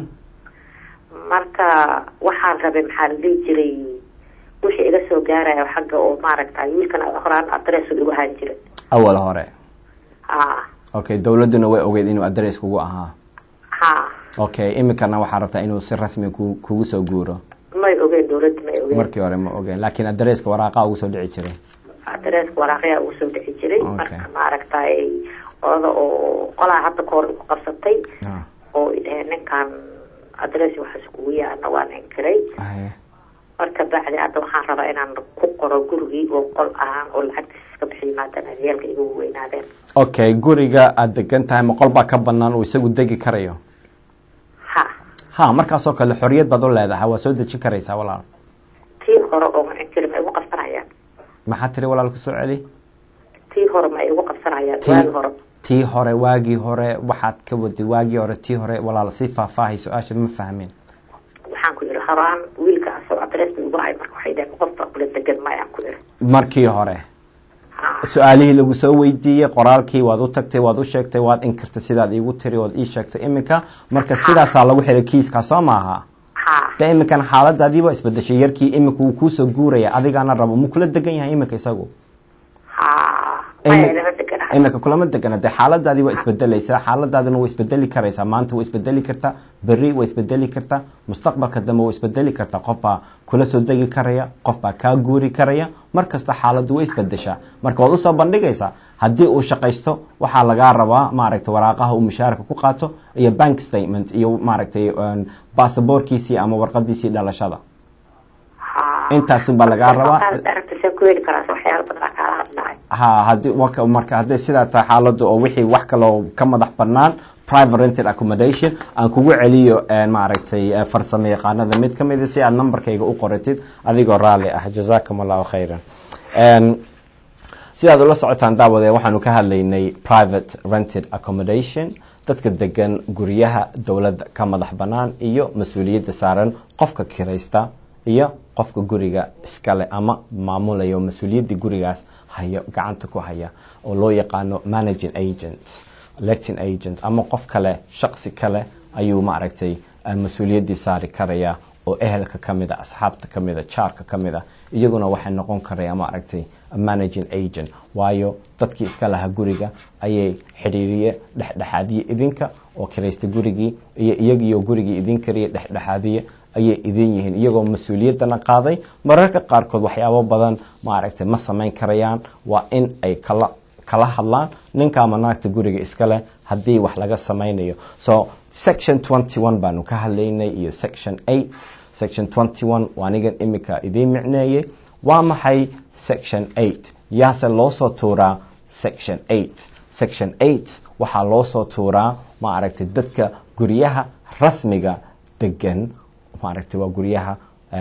marka waxaan rabay maxaa la dhihi jiray wixii iga soo gaaraya xagga oo maaragtay wiilkan horaan adress igu ahaan jiray awal hore haa okay dowladduna way ogeyd inuu adress kugu ahaa haa okay iminkana waxaa rabtaa inuu si rasmi ku kugu soo guuro may ogeen dawladda may ogeen markii hore ma ogeen laakiin adresska waraaqa ugu soo dhici jiray adresska waraaqyaa ugu soo dhici jiray Okay. marka maaragtay oda oo qolaa hadda kahor igu qabsatay Ah, oo idhaheen ninkan adress waxaas kugu yaana waan inkiray haye marka bacdi hadda waxaan rabaa inaan ku qoro gurigii oo qol ahaan oo lacagtiisa iska bixiyo maadaama adeelka igu weynaadeen okay guriga aad degan tahay ma qol baa ka banaan uu isagu degi karayo ha ha markaasoo kale xoriyad baad u leedahay waa soo dejin karaysaa walaal tii hore oo ma inkiri ma igu qabsanayaan maxaa tiri walaal kusoo celi tii hore ma igu qabsanayaan Tii- waagi hore tii hore waagii hore waxaad ka waday waagii hore tii hore walaal si faahfaahay su-aasha ma fahmin waxaan ku yidhi horaan wiilka asoo adress igu hay marka waxay dhaheen qofta kula degan mayaan ku yidhi markii hore ha su-aalihii lagu soo weydiiyey qoraalkii waad u tagtay waad u sheegtay waad inkirtay sidaad iigu tiri ood ii sheegtay iminka marka sidaasaa lagu xiray kiiskaa soo maaha ha de iminkana xaaladaadii waa isbedeshay yarkii iminka wuu kuusoo guuraya adigaana rabo muu kula degan yahay iminka isagu ha maya lama deganahay iminka kulama degana dee xaaladaadii waa isbedelaysaa xaaladaadina waa isbedeli karaysaa maanta waa isbedeli kartaa berri waa isbedeli kartaa mustaqbalka dambe waa isbedeli kartaa qof baa kula soo degi karaya qof baa kaa guuri karaya mar kasta xaaladu way isbedeshaa marka waad usoo bandhigaysaa haddii uu shaqaysto waxaa lagaa rabaa maaragtay waraaqaha uu mushaarka ku qaato iyo bank statement iyo maaragtay basaboorkiisii ama warqadiisii dhalashada ha intaasunbaa lagaa rabaa aragtisee ku heli karaa waxyaala badan aa kaala hadlahay ha hadii waka- marka hadday sidaa tahay xaaladu oo wixii wax kaloo ka madax banaan private rented accommodation aan kugu celiyo een, maaragtay eh, farsamo yaqaanada mid ka mid a si aad numberkayga u qoratid adigoo raalli ah jazakum allahu khayran Een, sidaad ula socotaan daawade waxaanu ka hadlaynay private rented accommodation dadka degan guryaha dowladda ka madax banaan iyo mas-uuliyadda saaran qofka kiraysta iyo qofka guriga iskale ama maamulaya oo mas-uuliyaddii gurigaas haya gacanta ku haya oo loo yaqaano managing agent letting agent ama qof kale shaqsi kale ayuu maaragtay eh, mas-uuliyaddii saari karaya oo ehelka ka mid a asxaabta ka mid a jaarka ka mid a iyaguna waxay noqon karaya maaragtay managing agent waayo dadkii iska lahaa guriga ayay xidhiiriye dhexdhexaadiye idinka oo kiraysta gurigii iyo iyagiioo gurigii idin kariya dhexdhexaadiye ayay idin yihiin iyagoo mas-uuliyaddana qaaday mararka qaarkood waxyaabo badan maaragtay ma samayn karayaan waa in ay kala kala hadlaan ninka ama naagta guriga iskale haddii wax laga samaynayo so section 21 baanu ka hadlaynay iyo section 8 section 21 waa anigan imika idiin micneeyey waa maxay section 8 yaase loo soo tuuraa section 8 section 8 waxaa loo soo tuuraa maaragtay dadka guryaha rasmiga degan maaragtay waa guryaha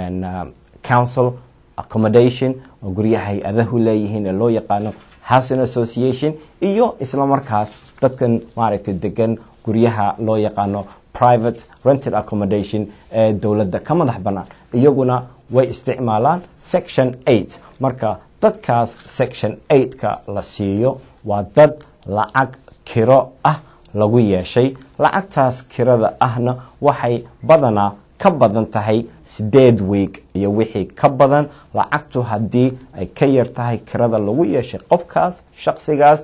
council accommodation oo guryaha hay-adahu leeyihiin ee loo yaqaano housing association iyo isla markaas dadkan maaragtay degan guryaha loo yaqaano private rented accommodation ee dowladda ka madax bannaan iyaguna way isticmaalaan section 8 marka dadkaas section 8ka la siiyo waa dad lacag kiro ah lagu yeeshay lacagtaas kirada ahna waxay badanaa ka badan tahay sideed weeg iyo wixii ka badan lacagtu haddii ay ka yar tahay kirada lagu yeeshay qofkaas shaqsigaas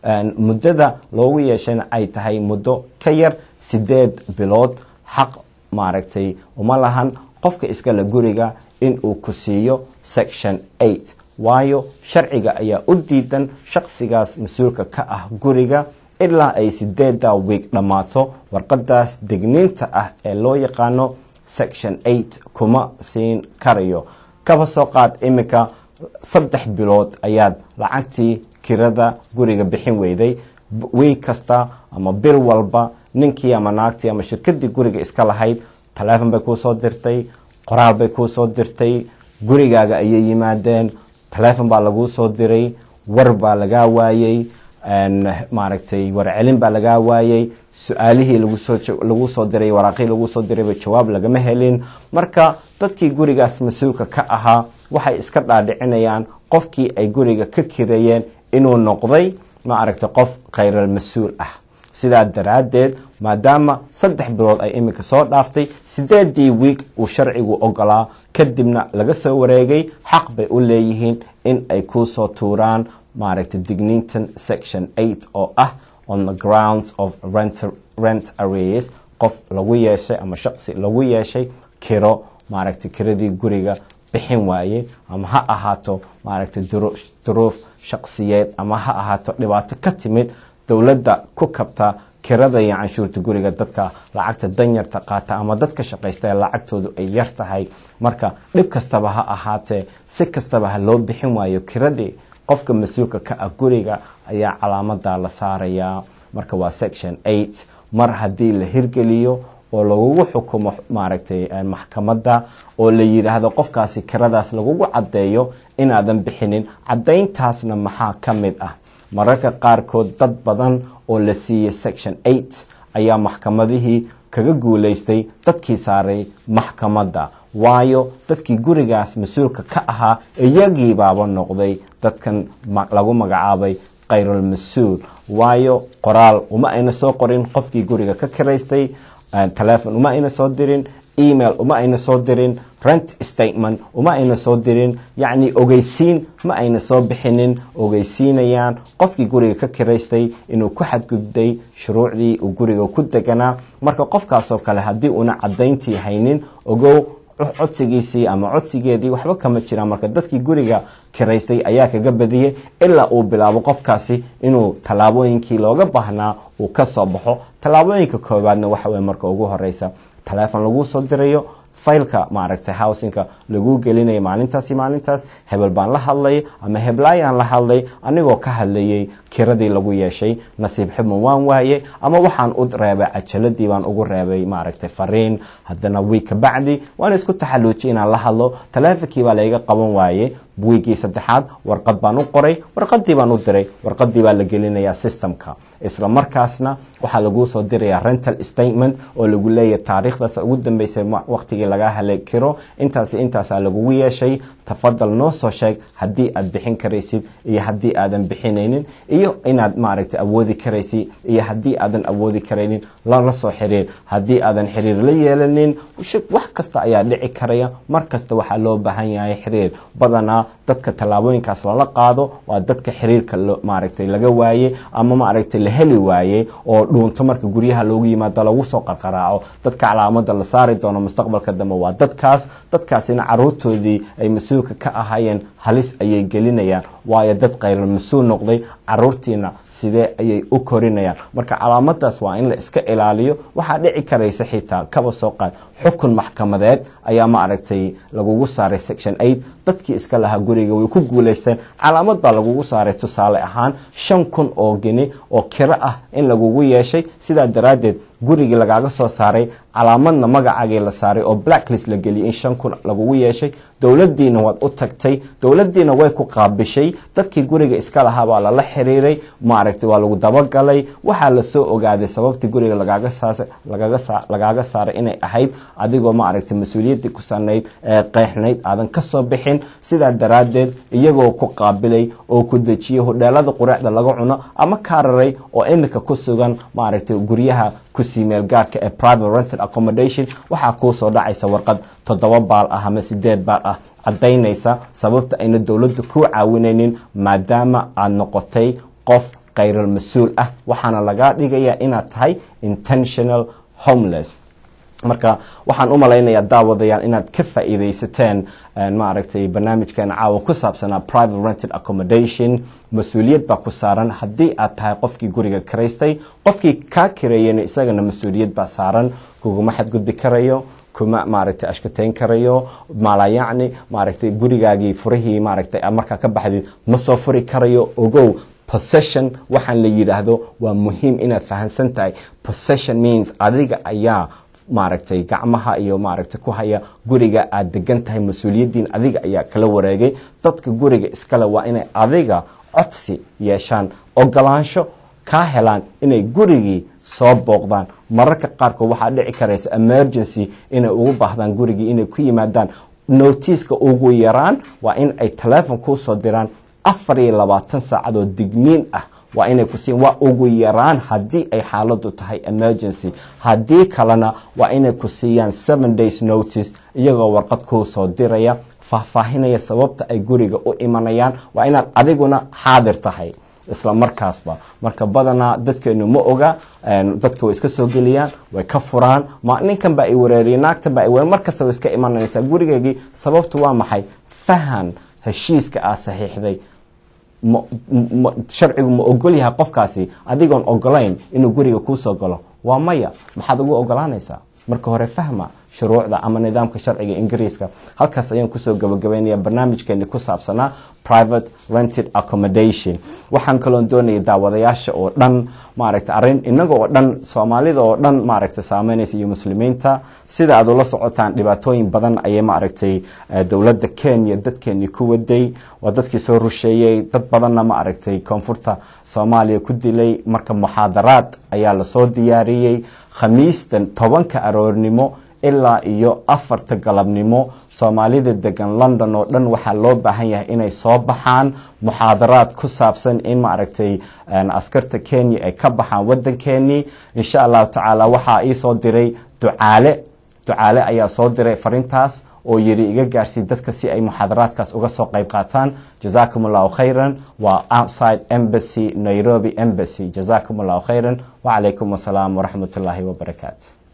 muddada loogu yeeshayna ay tahay muddo ka yar sideed bilood xaq maaragtay uma lahan qofka iskale guriga inuu ku siiyo section 8 waayo sharciga ayaa u diidan shaqsigaas mas-uulka ka ah guriga ilaa ay sideedda weeg dhammaato warqadaas degniinta ah ee loo yaqaano section 8 kuma siin karayo kaba soo qaad iminka saddex bilood ayaad lacagtii kirada guriga bixin weyday wey kasta ama bil walba ninkii ama naagtii ama shirkadii guriga iska lahayd taleefon bay kuu soo dirtay qoraal bay kuu soo dirtay gurigaaga ayay yimaadeen taleefon baa laguu soo diray war baa lagaa waayey maaragtay warcelin baa lagaa waayey su-aalihii lagu soo diray waraaqihii lagu soo dirayba jawaab lagama helin marka dadkii gurigaas mas-uulka ka ahaa waxay iska dhaadhicinayaan qofkii ay guriga ka kireeyeen inuu noqday maaragtay qof khayral mas-uul ah sidaa daraaddeed maadaama saddex bilood ay iminka soo dhaaftay sideedii wiig uu sharcigu ogolaa kadibna laga soo wareegay xaq bay u leeyihiin in ay kuu soo tuuraan maaragtay digniintan section 8 oo ah on the grounds of rent, rent arrears qof lagu yeeshay ama shaqsi lagu yeeshay kiro maaragtay kiradii guriga bixin waaye ama ha ahaato maaragtay duruuf shaqsiyeed ama ha ahaato dhibaato ka timid dowladda ku kabta kirada iyo canshuurta guriga dadka lacagta danyarta qaata ama dadka shaqaysta ee lacagtoodu ay yar tahay marka dhib kastaba ha ahaatee si kastaba ha loo bixin waayo kiradii qofka mas-uulka ka ah guriga ayaa calaamada la saarayaa marka waa section 8 mar haddii la hirgeliyo oo lagugu xukumo maaragtay maxkamadda oo la yidhaahdo qofkaasi kiradaas lagugu caddeeyo inaadan bixinin caddayntaasna maxaa ka mid ah mararka qaarkood dad badan oo la siiyey section 8 ayaa maxkamadihii kaga guulaystay dadkii saaray maxkamadda waayo dadkii gurigaas mas-uulka ka ahaa iyagiibaaba noqday dadkan lagu magacaabay khayrul mas-uul waayo qoraal uma ayna soo qorin qofkii guriga ka kiraystay telefon uma ayna soo dirin email uma ayna soo dirin rent statement uma ayna soo dirin yacni ogeysiin ma ayna soo bixinin ogeysiinayaan qofkii guriga ka kiraystay inuu ku xadgudbay shuruucdii uu guriga ku deganaa marka qofkaasoo kale haddii una caddayntii haynin ogow codsigiisii ama codsigeedii waxba kama jiraan marka dadkii guriga kiraystay ayaa kaga badiyey ilaa uu bilaabo qofkaasi inuu tallaabooyinkii looga baahnaa uu ka soo baxo tallaabooyinka koowaadna waxa weye marka ugu horeysa taleefon laguu soo dirayo faylka maaragtay housinka laguu gelinayo maalintaasi maalintaas hebel baan la hadlay ama heblaayaan la hadlay anigoo ka hadlayay kiradii lagu yeeshay nasiib xubman waan waaye ama waxaan u reebay cajaladii baan ugu reebay maaragtay fariin haddana wiig ka bacdi waan isku taxaluujiyay inaan la hadlo taleefonkii baa layga qaban waaye wiigii saddexaad warqad baan u qoray warqadii baan u diray warqadii baa la gelinayaa systemka isla markaasna waxaa laguu soo dirayaa rental statement oo lagu leeyahy taariikhdaas ugu dambeysay waqtigii lagaa helay kiro intaasi intaasaa lagugu yeeshay tafadal noo soo sheeg haddii aad bixin karaysid iyo haddii aadan bixinaynin iyo iyo inaad maaragtay awoodi karaysi iyo haddii aadan awoodi karaynin lala soo xiriir haddii aadan xiriir la yeelanin wax kasta ayaa dhici karaya mar kasta waxaa loo baahan yahay xiriir badanaa dadka tallaabooyinkaas lala qaado waa dadka xiriirka maaragtay laga waaye ama maaragtay la heli waaye oo dhuunto marka guryaha loogu yimaado lagu soo qarqaraaco dadka calaamada la saari doono mustaqbalka dambe waa dadkaas dadkaasina caruurtoodii ay mas-uulka ka ahaayeen halis ayay gelinayaan waayo dad khayral mas-uul noqday caruurtiina sidee ayay u korinayaan marka calaamadaas waa in la iska ilaaliyo waxaa dhici karaysa xitaa kaba soo qaad xukun maxkamadeed ayaa ma aragtay lagugu saaray section eight dadkii iska lahaa guriga way ku guulaysteen calaamad baa lagugu saaray tusaale ahaan shan kun oo geni oo kiro ah in lagugu yeeshay sidaa daraaddeed gurigii lagaaga soo saaray calaamadna magacaagii la saaray oo blacklist la geliyay in shan kun lagugu yeeshay dowladiina waad u tagtay dowladiina way ku qaabishay dadkii guriga iska lahaa baa lala xiriiray maaragtay waa lagu dabagalay waxaa lasoo ogaaday sababtii guriga lagaaga saaray inay ahayd adigoo maaragtay mas-uuliyaddii ku sanayd ee qeexnayd aadan kasoo bixin sidaa daraaddeed iyagoo ku qaabilay oo ku dejiyay hodheelada qureecda laga cuno ama kaararay oo imika ku sugan maaragtay guryaha kusii meel gaarka ee private rented accommodation waxaa kuu soo dhacaysa warqad toddoba baal ah ama sideed baal ah caddaynaysa sababta ayna dowladdu ku caawinaynin maadaama aad noqotay qof khayral mas-uul ah waxaana lagaa dhigayaa inaad tahay intentional homeless marka waxaan u malaynayaa daawadayaal inaad ka faa'iidaysateen maaragtay barnaamijkeena caawa ku saabsanaa private rented accommodation mas-uuliyad baa ku saaran haddii aad tahay qofkii guriga karaystay qofkii kaa kareeyana isagana mas-uuliyad baa saaran kuguma xadgudbi karayo kuma maaragtay ashkateyn karayo maalayacni maaragtay gurigaagii furihii maaragtay markaa ka baxdid ma soo furi karayo ogow possession waxaan la yidhaahdo waa muhiim inaad fahamsan tahay possession means adiga ayaa maaragtay gacmaha iyo maaragtay ku haya guriga aad degan tahay mas-uuliyaddiin adiga ayaa kala wareegay dadka guriga iskale waa inay adiga codsi yeeshaan ogolaansho kaa helaan inay gurigii soo booqdaan mararka qaarkood waxaa dhici karaysa emergency inay ugu baahdaan gurigii inay ku yimaadaan notiiska ugu yaraan waa in ay teleefon kuu soo diraan afar iyo labaatan saacadoo digniin ah waa inay ku siin waa ugu yaraan haddii ay xaaladu tahay emergency haddii kalena waa inay ku siiyaan seven days notice iyagoo warqad kuu soo diraya faahfaahinaya sababta ay guriga u imanayaan waa inaad adiguna xaadir tahay isla markaasba marka badanaa dadkeenu ma oga dadka way iska soo geliyaan way ka furaan ma ninkan baa i wareeriyay naagtan baa i wareer markasta way iska imanaysaa gurigeygii sababtu waa maxay fahan heshiiska aad saxiixday sharcigu ma ogol yahay qofkaasi adigoon ogolayn inuu guriga kuusoo galo waa maya maxaad ugu ogolaanaysaa marka hore fahma shuruucda ama nidaamka sharciga ingiriiska halkaas ayaan kusoo gabagabaynaya barnaamijkeeni ku saabsanaa private rented accommodation waxaan kaloon doonaya daawadayaasha oo dhan maaragtay arrin inaga oo dhan soomaalida oo dhan maaragtay saameynaysa iyo muslimiinta sida aad ula socotaan dhibaatooyin badan ayay maaragtay dowladda kenya dadkeenii ku waday waa dadkii soo rusheeyey dad badanna maaragtay koonfurta soomaaliya ku dilay marka muxaadaraad ayaa lasoo diyaariyey khamiistan tobanka aroornimo ilaa iyo afarta galabnimo soomaalida degan london oo dhan waxaa loo baahan yahay inay soo baxaan muxaadaraad ku saabsan in maaragtay askarta kenya ay ka baxaan wadankeenii insha allahu tacaala waxaa iisoo diray ducaale ducaale ayaa soo diray farintaas oo yiri iga gaarsii dadka si ay muxaadaraadkaas uga soo qayb qaataan jazakum allahu khayran waa outside embassy nairobi embassy jazakum allahu khayran wacalaykum wasalaam waraxmat ullaahi wabarakaatu